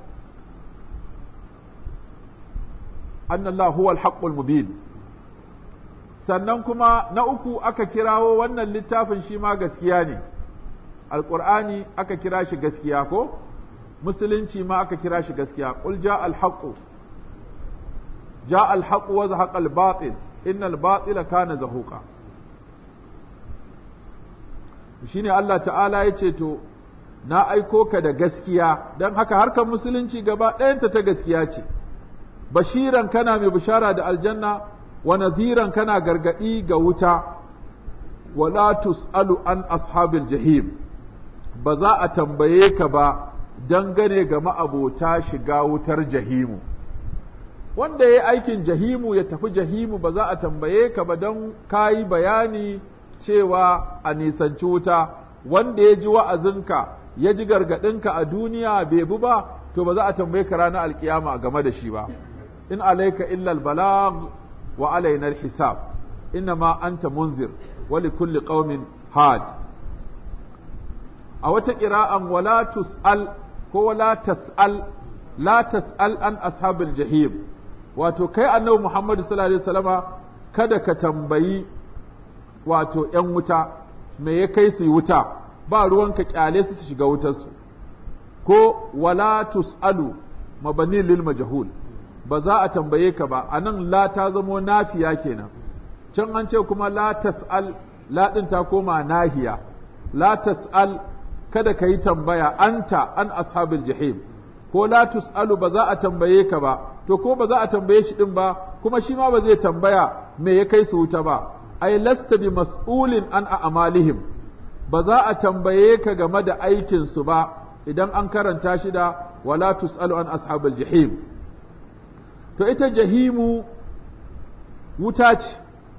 annallahu huwal haqqul mubin sannan kuma na uku aka kirawo wannan littafin shi ma gaskiya ne alqur'ani aka kira shi gaskiya ko musulunci ma aka kira shi gaskiya qul jaa al haqqu jaa al haqqu wa zahaqa al batil innal batila kana zahuqa shine Allah ta'ala yace to na aiko ka da gaskiya don haka harkar musulunci gaba ɗayanta ta gaskiya ce bashiran kana mai bishara da aljanna wa naziran kana gargaɗi ga wuta wala tus'alu an ashabil jahim ba za a tambaye ka ba dangane ga ma'abota shiga wutar jahimu wanda ya yi aikin jahimu ya tafi jahimu ba za a tambaye ka ba don ka yi bayani cewa a nisanci wuta wanda ya ji wa'azinka ya ji gargaɗinka a duniya bai bi ba to ba za a tambaye ka ranar alkiyama game da shi ba in alaika illa albalag wa alaina alhisab inna ma anta munzir wa li kulli qaumin had a wata qira'an wala tus'al ko wala tas'al la tas'al an ashabil jahim wato kai annabi Muhammad sallallahu alaihi wasallama kada ka tambayi wato ‘yan wuta me ya kai su yi wuta ba ruwanka kyale su su shiga wutarsu ko wala tus'alu mabani lil majhul ba za a tambaye ka ba anan la ta zamo nafiya kenan can an ce kuma la tas'al la din ta koma nahiya la tas'al kada ka yi tambaya anta an ashabil jahim ko la tus'alu ba za a tambaye ka ba to ko ba za a tambaye shi din ba kuma shi ma ba zai tambaya me ya kai su wuta ba ai lasta bi mas'ulin an a'malihim ba za a tambaye ka game da aikin su ba idan an karanta shi da wala tus'alu an ashabil jahim to ita jahimu wuta ce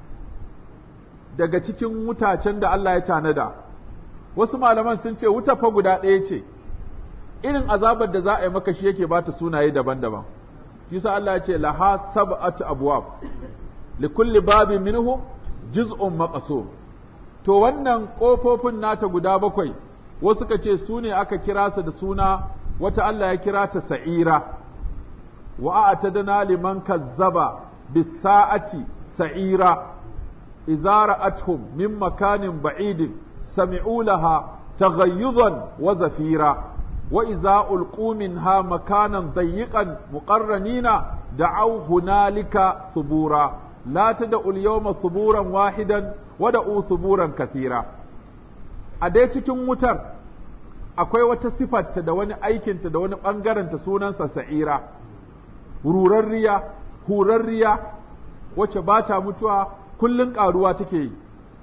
daga cikin wutacen da Allah ya tanada wasu malaman sun ce wuta fa guda ɗaya ce irin azabar da za a yi maka shi yake bata sunaye daban-daban shi sa Allah ya ce laha sab'atu abwab likulli babin minhum juz'un maqsum to wannan kofofin nata guda bakwai wasu ka ce su ne aka kira su da suna wata Allah ya kira ta sa'ira wa a'tadna liman kazzaba bis-sa'ati sa'ira idza ra'atuhum min makanin ba'idin sami'u laha taghayyuzan wa zafira wa idza ulqu minha makanan dayyiqan muqarranina da'aw hunalika thubura la tad'u al-yawma thuburan wahidan wa da'u thuburan kathira a dai cikin wutar akwai wata sifarta da wani aikinta da wani ɓangarenta sunansa sa'ira rurarriya hurarriya wacce ba ta mutuwa kullum ƙaruwa take yi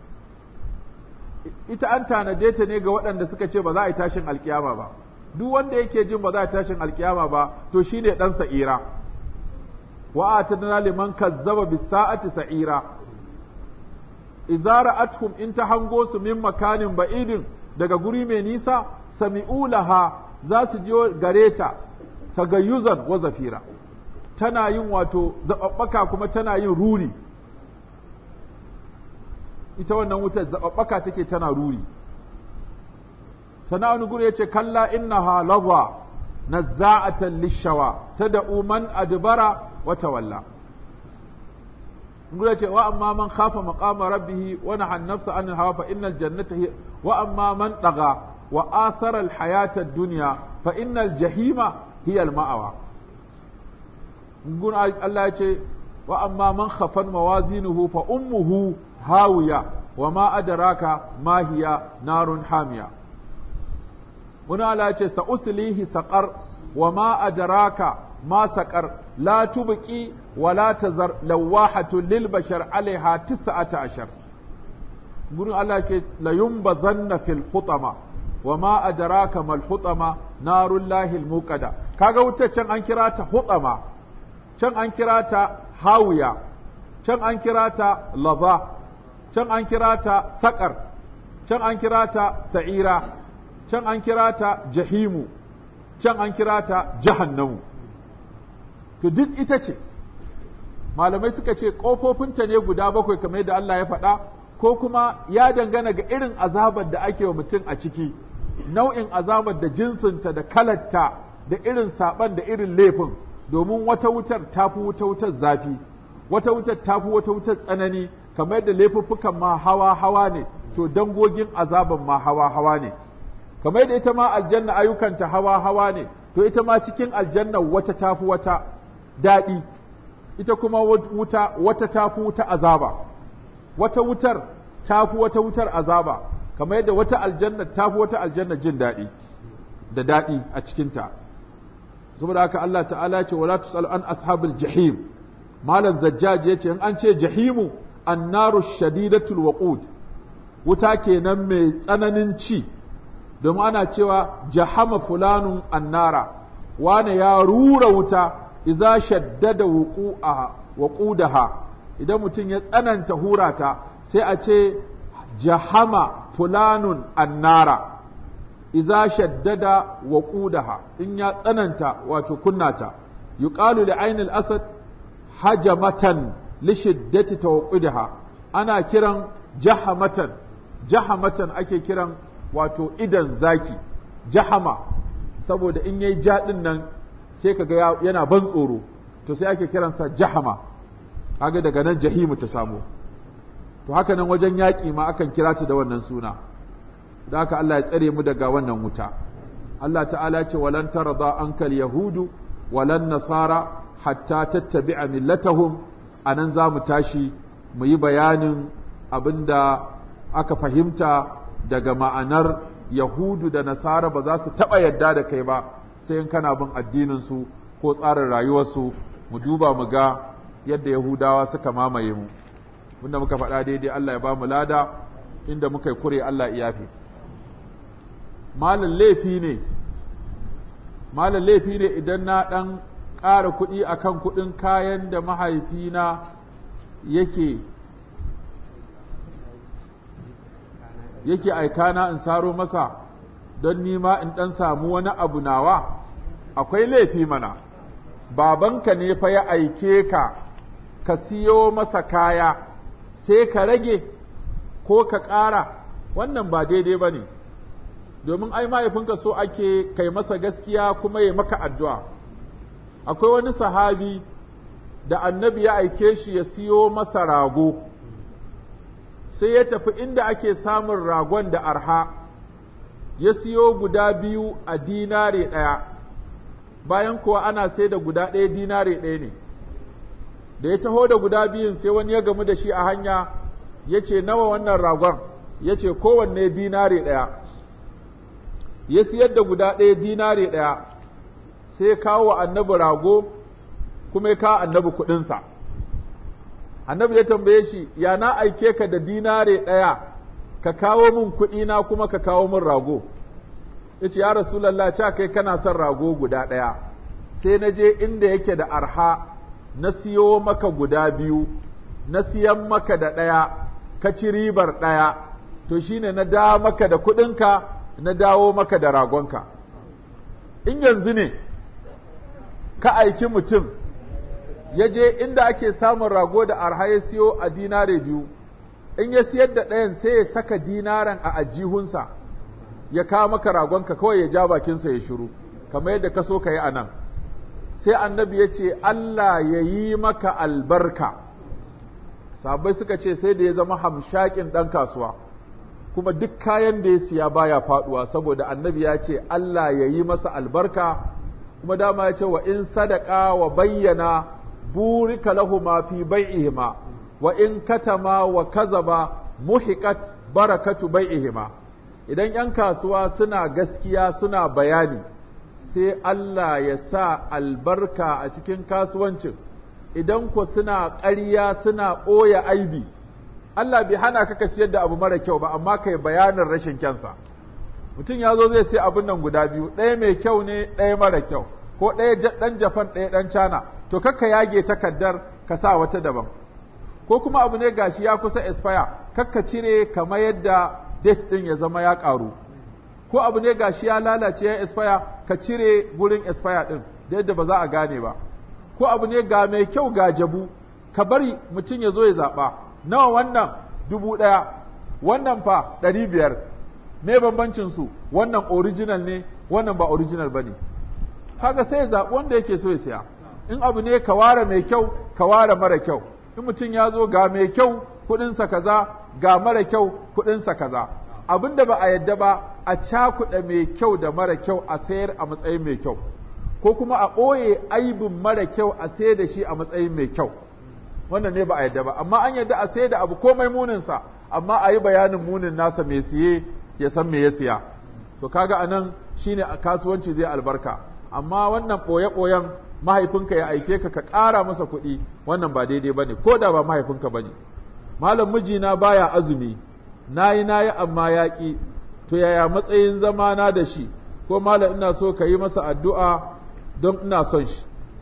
ita an tanade ta ne ga waɗanda suka ce ba za a yi tashin alkiyama ba duk wanda yake jin ba za a yi tashin alkiyama ba to shine ɗan sa'ira wa atadna liman kazzaba bis sa'ati sa'ira idza ra'atuhum in ta hango su min makanin ba'idin daga guri mai nisa sami'u laha za su ji gare ta tagayyuzan wa zafira tana yin wato zababbaka kuma tana yin ruri ita wannan wutar zababbaka take tana ruri sana wani guri yace kalla innaha lawa nazza'atan lishawa tad'u man adbara wa tawalla gure ce wa amma man khafa maqama rabbih wa nahan nafsa anil hawa fa innal jannata hiya wa amma man daga wa athara al hayata ad-dunya fa innal jahima hiya al ma'awa gun Allah ya ce wa amma man khafan mawazinuhu fa ummuhu hawiya wa ma adraka ma hiya narun hamiya wani Allah ya ce sa uslihi saqar wa ma adraka ma saqar la tubqi wa la tazar lawahatu lil bashar alaiha tis'ata ashar gurin Allah ke la yumbazanna fil hutama wa ma adraka mal hutama narul lahil muqada kaga wutar can an kira ta hutama can an kira ta hawiya can an kira ta laza can an kira ta saƙar can an kira ta sa'ira can an kira ta jahimu can an kira ta jahannamu to duk ita ce malamai suka ce ƙofofinta ne guda bakwai kamar yadda Allah ya faɗa ko kuma ya dangana ga irin azabar da ake wa mutum a ciki nau'in azabar da jinsinta da kalarta da irin saɓan da irin laifin domin wata wutar ta fi wata wutar zafi wata wutar ta fi wata wutar tsanani kamar yadda laifuffukan ma hawa hawa ne to dangogin azaban ma hawa hawa ne kamar yadda ita ma aljanna ayyukanta hawa hawa ne to ita ma cikin aljanna wata ta fi wata daɗi ita kuma wuta wata ta fi wuta azaba wata wutar ta fi wata wutar azaba kamar yadda wata aljanna ta fi wata aljanna jin daɗi da daɗi a cikinta saboda haka Allah ta'ala ce wala tusalu an ashabil jahim malam zajjaj yace in an ce jahimu annaru shadidatul waqud wuta kenan mai tsananin ci domin ana cewa jahama fulanun annara wane ya rura wuta idza shaddada wuqu'a waqudaha idan mutum ya tsananta hurata sai a ce jahama fulanun annara iza shaddada wa ƙudaha in ya tsananta wato kunnata yuqalu li ainil asad hajamatan li shiddati tawqidaha ana kiran jahamatan jahamatan ake kiran wato idan zaki jahama saboda in yayi jadin nan sai kaga yana ban tsoro to sai ake kiransa jahama kaga daga nan jahimu ta samu to haka nan wajen yaƙi ma akan kira ta da wannan suna da haka Allah ya tsare mu daga wannan wuta Allah ta'ala ce walan tarda ankal yahudu walan nasara hatta tattabi'a millatahum anan za mu tashi mu yi bayanin abinda aka fahimta daga ma'anar yahudu da nasara ba za su taɓa yadda da kai ba sai in kana bin addinin su ko tsarin rayuwarsu mu duba mu ga yadda yahudawa suka mamaye mu wanda muka faɗa daidai Allah ya ba mu lada inda muka yi kure Allah ya yafe malam laifi ne malam laifi ne idan na ɗan ƙara kuɗi akan kuɗin kayan da mahaifina yake yake aikana in saro masa don nima in ɗan samu wani abu nawa akwai laifi mana babanka ne fa ya aike ka ka siyo masa kaya sai ka rage ko ka ƙara wannan ba daidai ba ne domin ai mahaifinka so ake kai masa gaskiya kuma ya maka addu'a akwai wani sahabi da annabi ya aike shi ya siyo masa rago sai ya tafi inda ake samun ragon da arha ya siyo guda biyu a dinare ɗaya bayan kuwa ana sai da guda ɗaya dinare ɗaya ne da ya taho da guda biyun sai wani ya gamu da shi a hanya ya ce nawa wannan ragon ya ce kowanne dinare ɗaya ya siyar da guda ɗaya dinare ɗaya sai kawo wa annabi rago kuma ya kawo annabi kuɗinsa annabi ya tambaye shi ya na aike ka da dinare ɗaya ka kawo min kuɗina kuma ka kawo min rago ya ce ya rasulallah ca kai kana son rago guda ɗaya sai na je inda yake da arha na siyo maka guda biyu na siyan maka da ɗaya ka ci ribar ɗaya to shine na da maka da kuɗinka na dawo maka da ragonka in yanzu ne ka aiki mutum ya je inda ake samun rago da arha ya siyo a dinare biyu in ya siyar da ɗayan sai ya saka dinaren a ajihunsa ya kawo maka ragonka kawai ya ja bakinsa ya shiru kamar yadda ka so ka yi a nan sai annabi ya ce Allah ya yi maka albarka sabai suka ce sai da ya zama hamshakin ɗan kasuwa kuma duk kayan da ya siya baya faɗuwa saboda annabi ya ce Allah ya yi masa albarka kuma dama ya ce wa in sadaka wa bayyana burika lahuma fi bai'ihima wa in katama wa kazaba muhiqat barakatu bai'ihima idan ‘yan kasuwa suna gaskiya suna bayani sai Allah ya sa albarka a cikin kasuwancin idan ku suna ƙarya suna ɓoye aibi Allah bai hana ka ka siyar da abu mara kyau ba amma kai bayanin rashin kyansa mutum ya zo zai sai abin nan guda biyu ɗaya mai kyau ne ɗaya mara kyau ko ɗaya ɗan Japan ɗaya ɗan China to kakka yage takardar ka sa wata daban ko kuma abu ne gashi ya kusa expire kakka cire kamar yadda date ɗin ya zama ya ƙaru ko abu ne gashi ya lalace ya expire ka cire gurin expire ɗin da yadda ba za a gane ba ko abu ne ga mai kyau ga jabu ka bari mutum ya zo ya zaɓa nawa wannan dubu ɗaya wannan fa ɗari biyar me bambancin su wannan original ne wannan ba original ba ne kaga sai ya zaɓi wanda yake so ya siya in abu ne ka ware mai kyau ka ware mara kyau in mutum ya zo ga mai kyau kuɗinsa kaza ga mara kyau kuɗinsa kaza abin da ba a yadda ba a cakuɗa mai kyau da mara kyau a sayar a matsayin mai kyau ko kuma a ɓoye aibin mara kyau a sayar da shi a matsayin mai kyau wannan ne ba a yadda ba amma an yadda a sayar da abu komai muninsa amma a yi bayanin munin nasa mai siye ya san me ya siya to kaga anan shine a kasuwanci zai albarka amma wannan ɓoye-ɓoyen mahaifinka ya aike ka ka ƙara masa kuɗi wannan ba daidai ba ne ko da ba mahaifinka ba ne malam mijina baya azumi nayi nayi amma ya ƙi to yaya matsayin zamana da shi ko malam ina so ka yi masa addu'a don ina son shi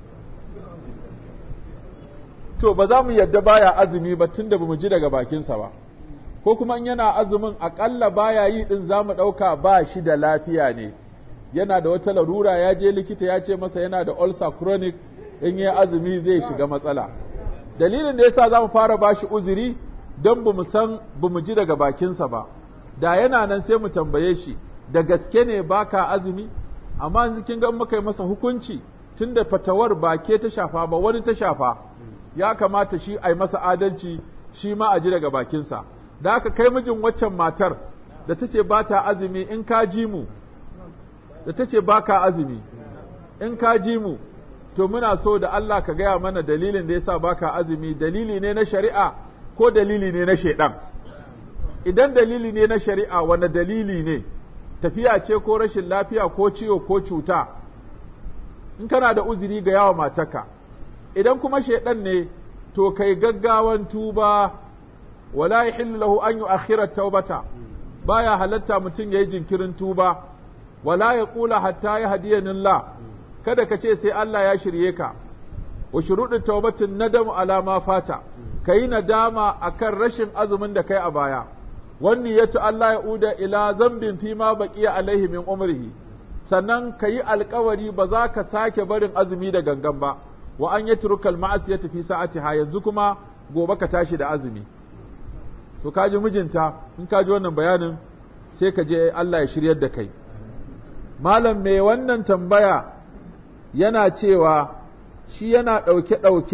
to ba za mu yadda baya azumi ba tun da ba mu ji daga bakinsa ba ko kuma in yana azumin aƙalla baya yi ɗin za mu ɗauka ba shi da lafiya ne yana da wata larura ya je likita ya ce masa yana da ulcer chronic in yi azumi zai shiga matsala dalilin da yasa za mu fara bashi uzuri don bamu san bamu ji daga bakinsa ba da yana nan sai mu tambaye shi da gaske ne baka azumi amma yanzu kin ga muka yi masa hukunci tunda fatawar ba ke ta shafa ba wani ta shafa ya kamata shi a yi masa adalci shi ma a ji daga bakinsa da aka kai mijin waccan matar da ta ce ba ta azumi in ka ji mu da ta ce ba ka azumi in ka ji mu to muna so da Allah ka gaya mana dalilin da yasa ba ka azumi dalili ne na shari'a ko dalili ne na shaidan idan dalili ne na shari'a wanda dalili ne tafiya ce ko rashin lafiya ko ciwo ko cuta in kana da uzuri ga yawa mataka idan kuma shaidan ne to kai gaggawan tuba wala yahillu lahu an yu'akhkhira taubata baya halatta mutum yayi jinkirin tuba wala ya kula hatta ya hadiyanin la kada ka ce sai Allah ya shirye ka wa shuruɗin taubatin nadamu ala ma fata kayi nadama akan rashin azumin da kai a baya wanni yatu Allah ya uda ila zambin fi ma baqiya alaihi min umrihi sannan kayi alkawari ba za ka sake barin azumi da gangan ba wa an yatruka al-ma'asiyata fi sa'atiha yanzu kuma gobe ka tashi da azumi to kaji mijinta in kaji wannan bayanin sai ka je Allah ya shiryar da kai malam mai wannan tambaya yana cewa shi yana ɗauke-ɗauke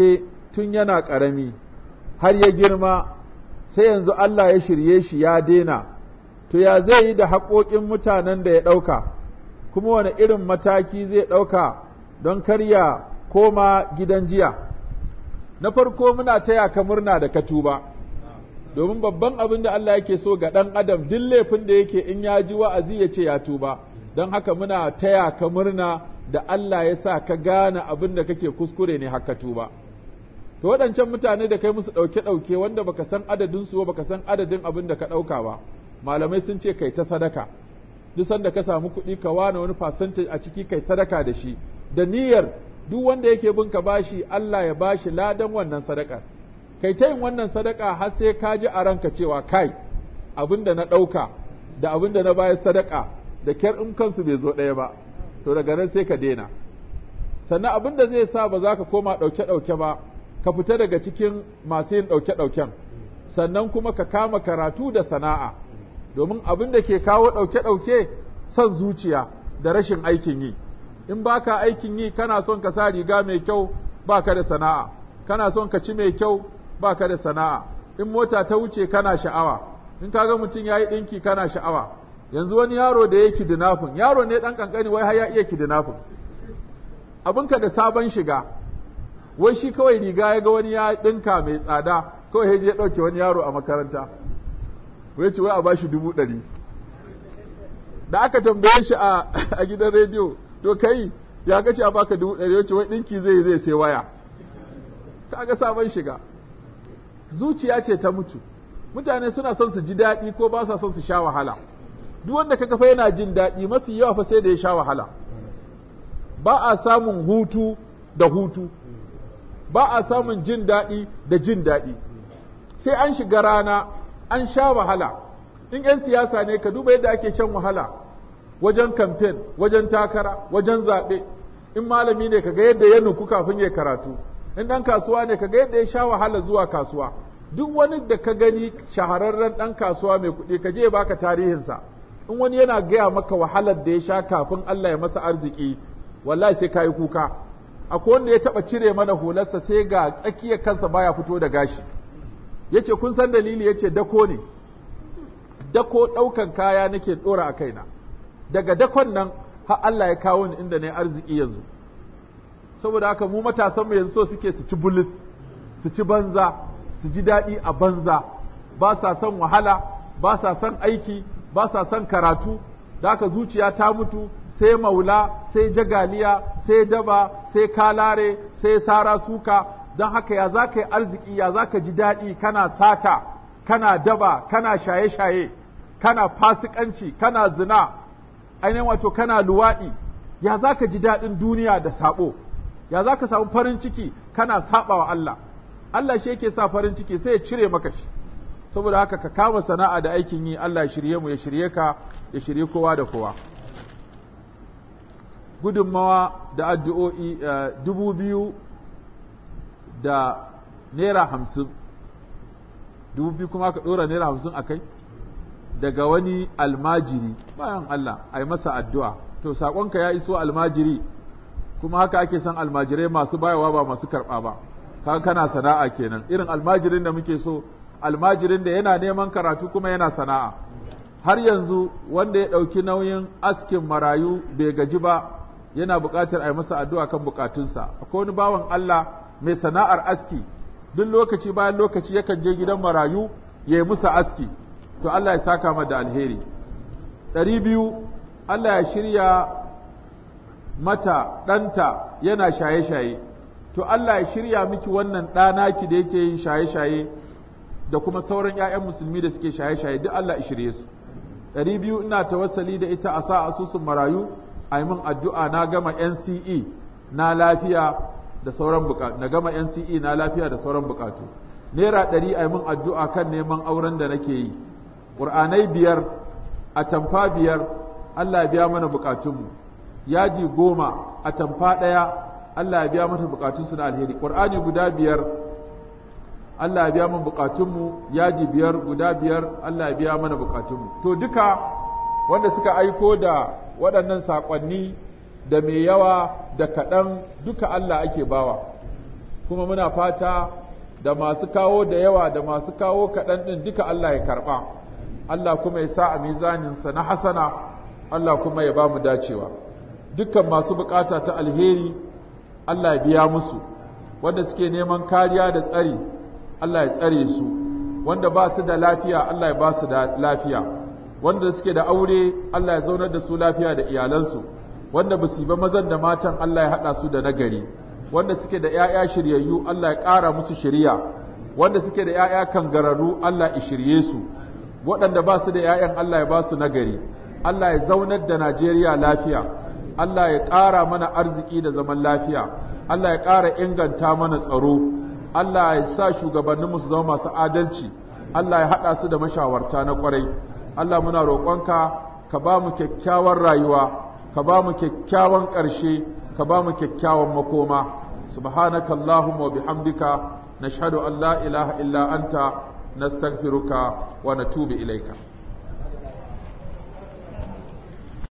tun yana ƙarami har ya girma sai yanzu Allah ya shirye shi ya daina to ya zai yi da haƙoƙin mutanen da ya ɗauka kuma wani irin mataki zai ɗauka don karya koma gidan jiya na farko muna taya ka murna da ka tuba domin babban abin da Allah yake so ga ɗan adam duk laifin da yake in ya ji wa'azi ya ce ya tuba don haka muna taya ka murna da Allah ya sa ka gane abin da kake kuskure ne haka tuba to waɗancan mutane da kai musu ɗauke-ɗauke wanda baka san adadin su baka san adadin abin da ka ɗauka ba malamai sun ce kai ta sadaka duk sanda ka samu kuɗi ka wane wani percentage a ciki kai sadaka da shi da niyyar duk wanda yake bin ka bashi Allah ya bashi ladan wannan sadakar kai ta yin wannan sadaka har sai ka ji a ranka cewa kai abin da na ɗauka da abin da na bayar sadaka da kyar in kansu bai zo ɗaya ba to daga nan sai ka daina sannan abin da zai sa ba za ka koma ɗauke-ɗauke ba ka fita daga cikin masu yin ɗauke-ɗauken sannan kuma ka kama karatu da sana'a domin abin da ke kawo ɗauke-ɗauke son zuciya da rashin aikin yi in baka aikin yi kana son ka sa riga mai kyau baka da sana'a kana son ka ci mai kyau baka da sana'a in mota ta wuce kana sha'awa in kaga mutum yayi ɗinki kana sha'awa yanzu wani yaro da ya kidnapping yaro ne ɗan kankani wai har ya iya kidnapping abinka da sabon shiga wai shi kawai riga ya ga wani ya ɗinka mai tsada kawai ya je ɗauke wani yaro a makaranta wai ce wai a bashi dubu ɗari da aka tambaye shi a gidan rediyo to kai ya ga ce a baka dubu ɗari wace wai ɗinki zai zai sai waya kaga sabon shiga zuciya ce ta mutu mutane suna son su ji daɗi ko ba sa son su sha wahala duk wanda kaga fa yana jin daɗi mafi yawa fa sai da ya sha wahala ba a samun hutu da hutu ba a samun jin daɗi da jin daɗi sai an shiga rana an sha wahala in 'yan siyasa ne ka duba yadda ake shan wahala wajen kamfen wajen takara wajen zaɓe in malami ne ka ga yadda ya nuku kafin ya karatu in ɗan kasuwa ne ka ga yadda ya sha wahala zuwa kasuwa duk wani da ka gani shahararren ɗan kasuwa mai kuɗi ka je baka tarihinsa in wani yana gaya maka wahalar da ya sha kafin Allah ya masa arziki wallahi sai ka yi kuka akwai wanda ya taɓa cire mana hularsa sai ga tsakiyar kansa baya fito da gashi yace kun san dalili yace dako ne dako ɗaukan kaya nake ɗora a kaina daga dakon nan har Allah ya kawo ni inda ne arziki yanzu saboda haka mu matasan mu yanzu so suke su ci bulis su ci banza su ji daɗi a banza ba sa son wahala ba sa son aiki ba sa son karatu da haka zuciya ta mutu sai maula sai jagaliya sai daba sai kalare sai sara suka don haka ya za ka yi arziki ya za ka ji daɗi kana sata kana daba kana shaye-shaye kana fasikanci kana zina ainihin wato kana luwaɗi ya za ka ji daɗin duniya da saɓo ya za ka samu farin ciki kana saɓa wa Allah Allah shi yake sa farin ciki sai ya cire maka shi saboda haka ka kama sana'a da aikin yi Allah ya shirye mu ya shirye ka ya shirye kowa da kowa gudunmawa da addu'o'i dubu biyu da naira hamsin dubu biyu kuma ka ɗora naira hamsin a kai daga wani almajiri bayan Allah a yi masa addu'a to saƙonka ya iso almajiri kuma haka ake son almajirai masu bayawa ba masu karɓa ba kaga kana sana'a kenan irin almajirin da muke so almajirin da yana neman karatu kuma yana sana'a har yanzu wanda ya ɗauki nauyin askin marayu bai gaji ba yana buƙatar a yi masa addu'a kan buƙatunsa akwai wani bawan Allah mai sana'ar aski duk lokaci bayan lokaci yakan je gidan marayu ya yi musa aski to Allah ya saka mata da alheri ɗari biyu Allah ya shirya mata ɗanta yana shaye-shaye to Allah ya shirya miki wannan ɗanaki da yake yin shaye-shaye da kuma sauran 'ya'yan musulmi da suke shaye-shaye duk Allah ya shirye su ɗari biyu ina tawassali da ita a sa asusun marayu a yi min addu'a na gama NCE na lafiya da sauran bukatu na gama NCE na lafiya da sauran bukatu naira ɗari a yi min addu'a kan neman auren da nake yi ƙur'anai biyar a tamfa biyar Allah ya biya mana bukatunmu yaji goma a tamfa ɗaya Allah ya biya mata bukatunsu na alheri ƙur'ani guda biyar Allah ya biya mana bukatunmu yaji biyar guda biyar Allah ya biya mana bukatunmu to duka wanda suka aiko da waɗannan saƙonni da mai yawa da kaɗan duka Allah ake bawa kuma muna fata da masu kawo da yawa da masu kawo kaɗan ɗin duka Allah ya karɓa Allah kuma ya sa a mizaninsa na hasana Allah kuma ya ba mu dacewa dukkan masu bukata ta alheri Allah ya biya musu wanda suke neman kariya da tsari Allah ya tsare su wanda ba su da lafiya Allah ya ba su da lafiya wanda suke da aure Allah ya zaunar da su lafiya da iyalansu wanda ba su ba mazan da matan Allah ya haɗa su da nagari wanda suke da ‘ya'ya shiryayyu Allah ya ƙara musu shirya wanda suke da ‘ya'ya kangararru Allah ya shirye su waɗanda ba su da ‘ya'yan Allah ya ba su nagari Allah ya zaunar da Najeriya lafiya Allah ya ƙara mana arziki da zaman lafiya Allah ya ƙara inganta mana tsaro Allah ya sa shugabanninmu su zama masu adalci Allah ya haɗa su da mashawarta na ƙwarai Allah muna roƙonka ka ba mu kyakkyawan rayuwa ka ba mu kyakkyawan ƙarshe ka ba mu kyakkyawan makoma subhanaka allahumma wa bihamdika nashhadu an la ilaha illa anta nastaghfiruka wa natubu ilaika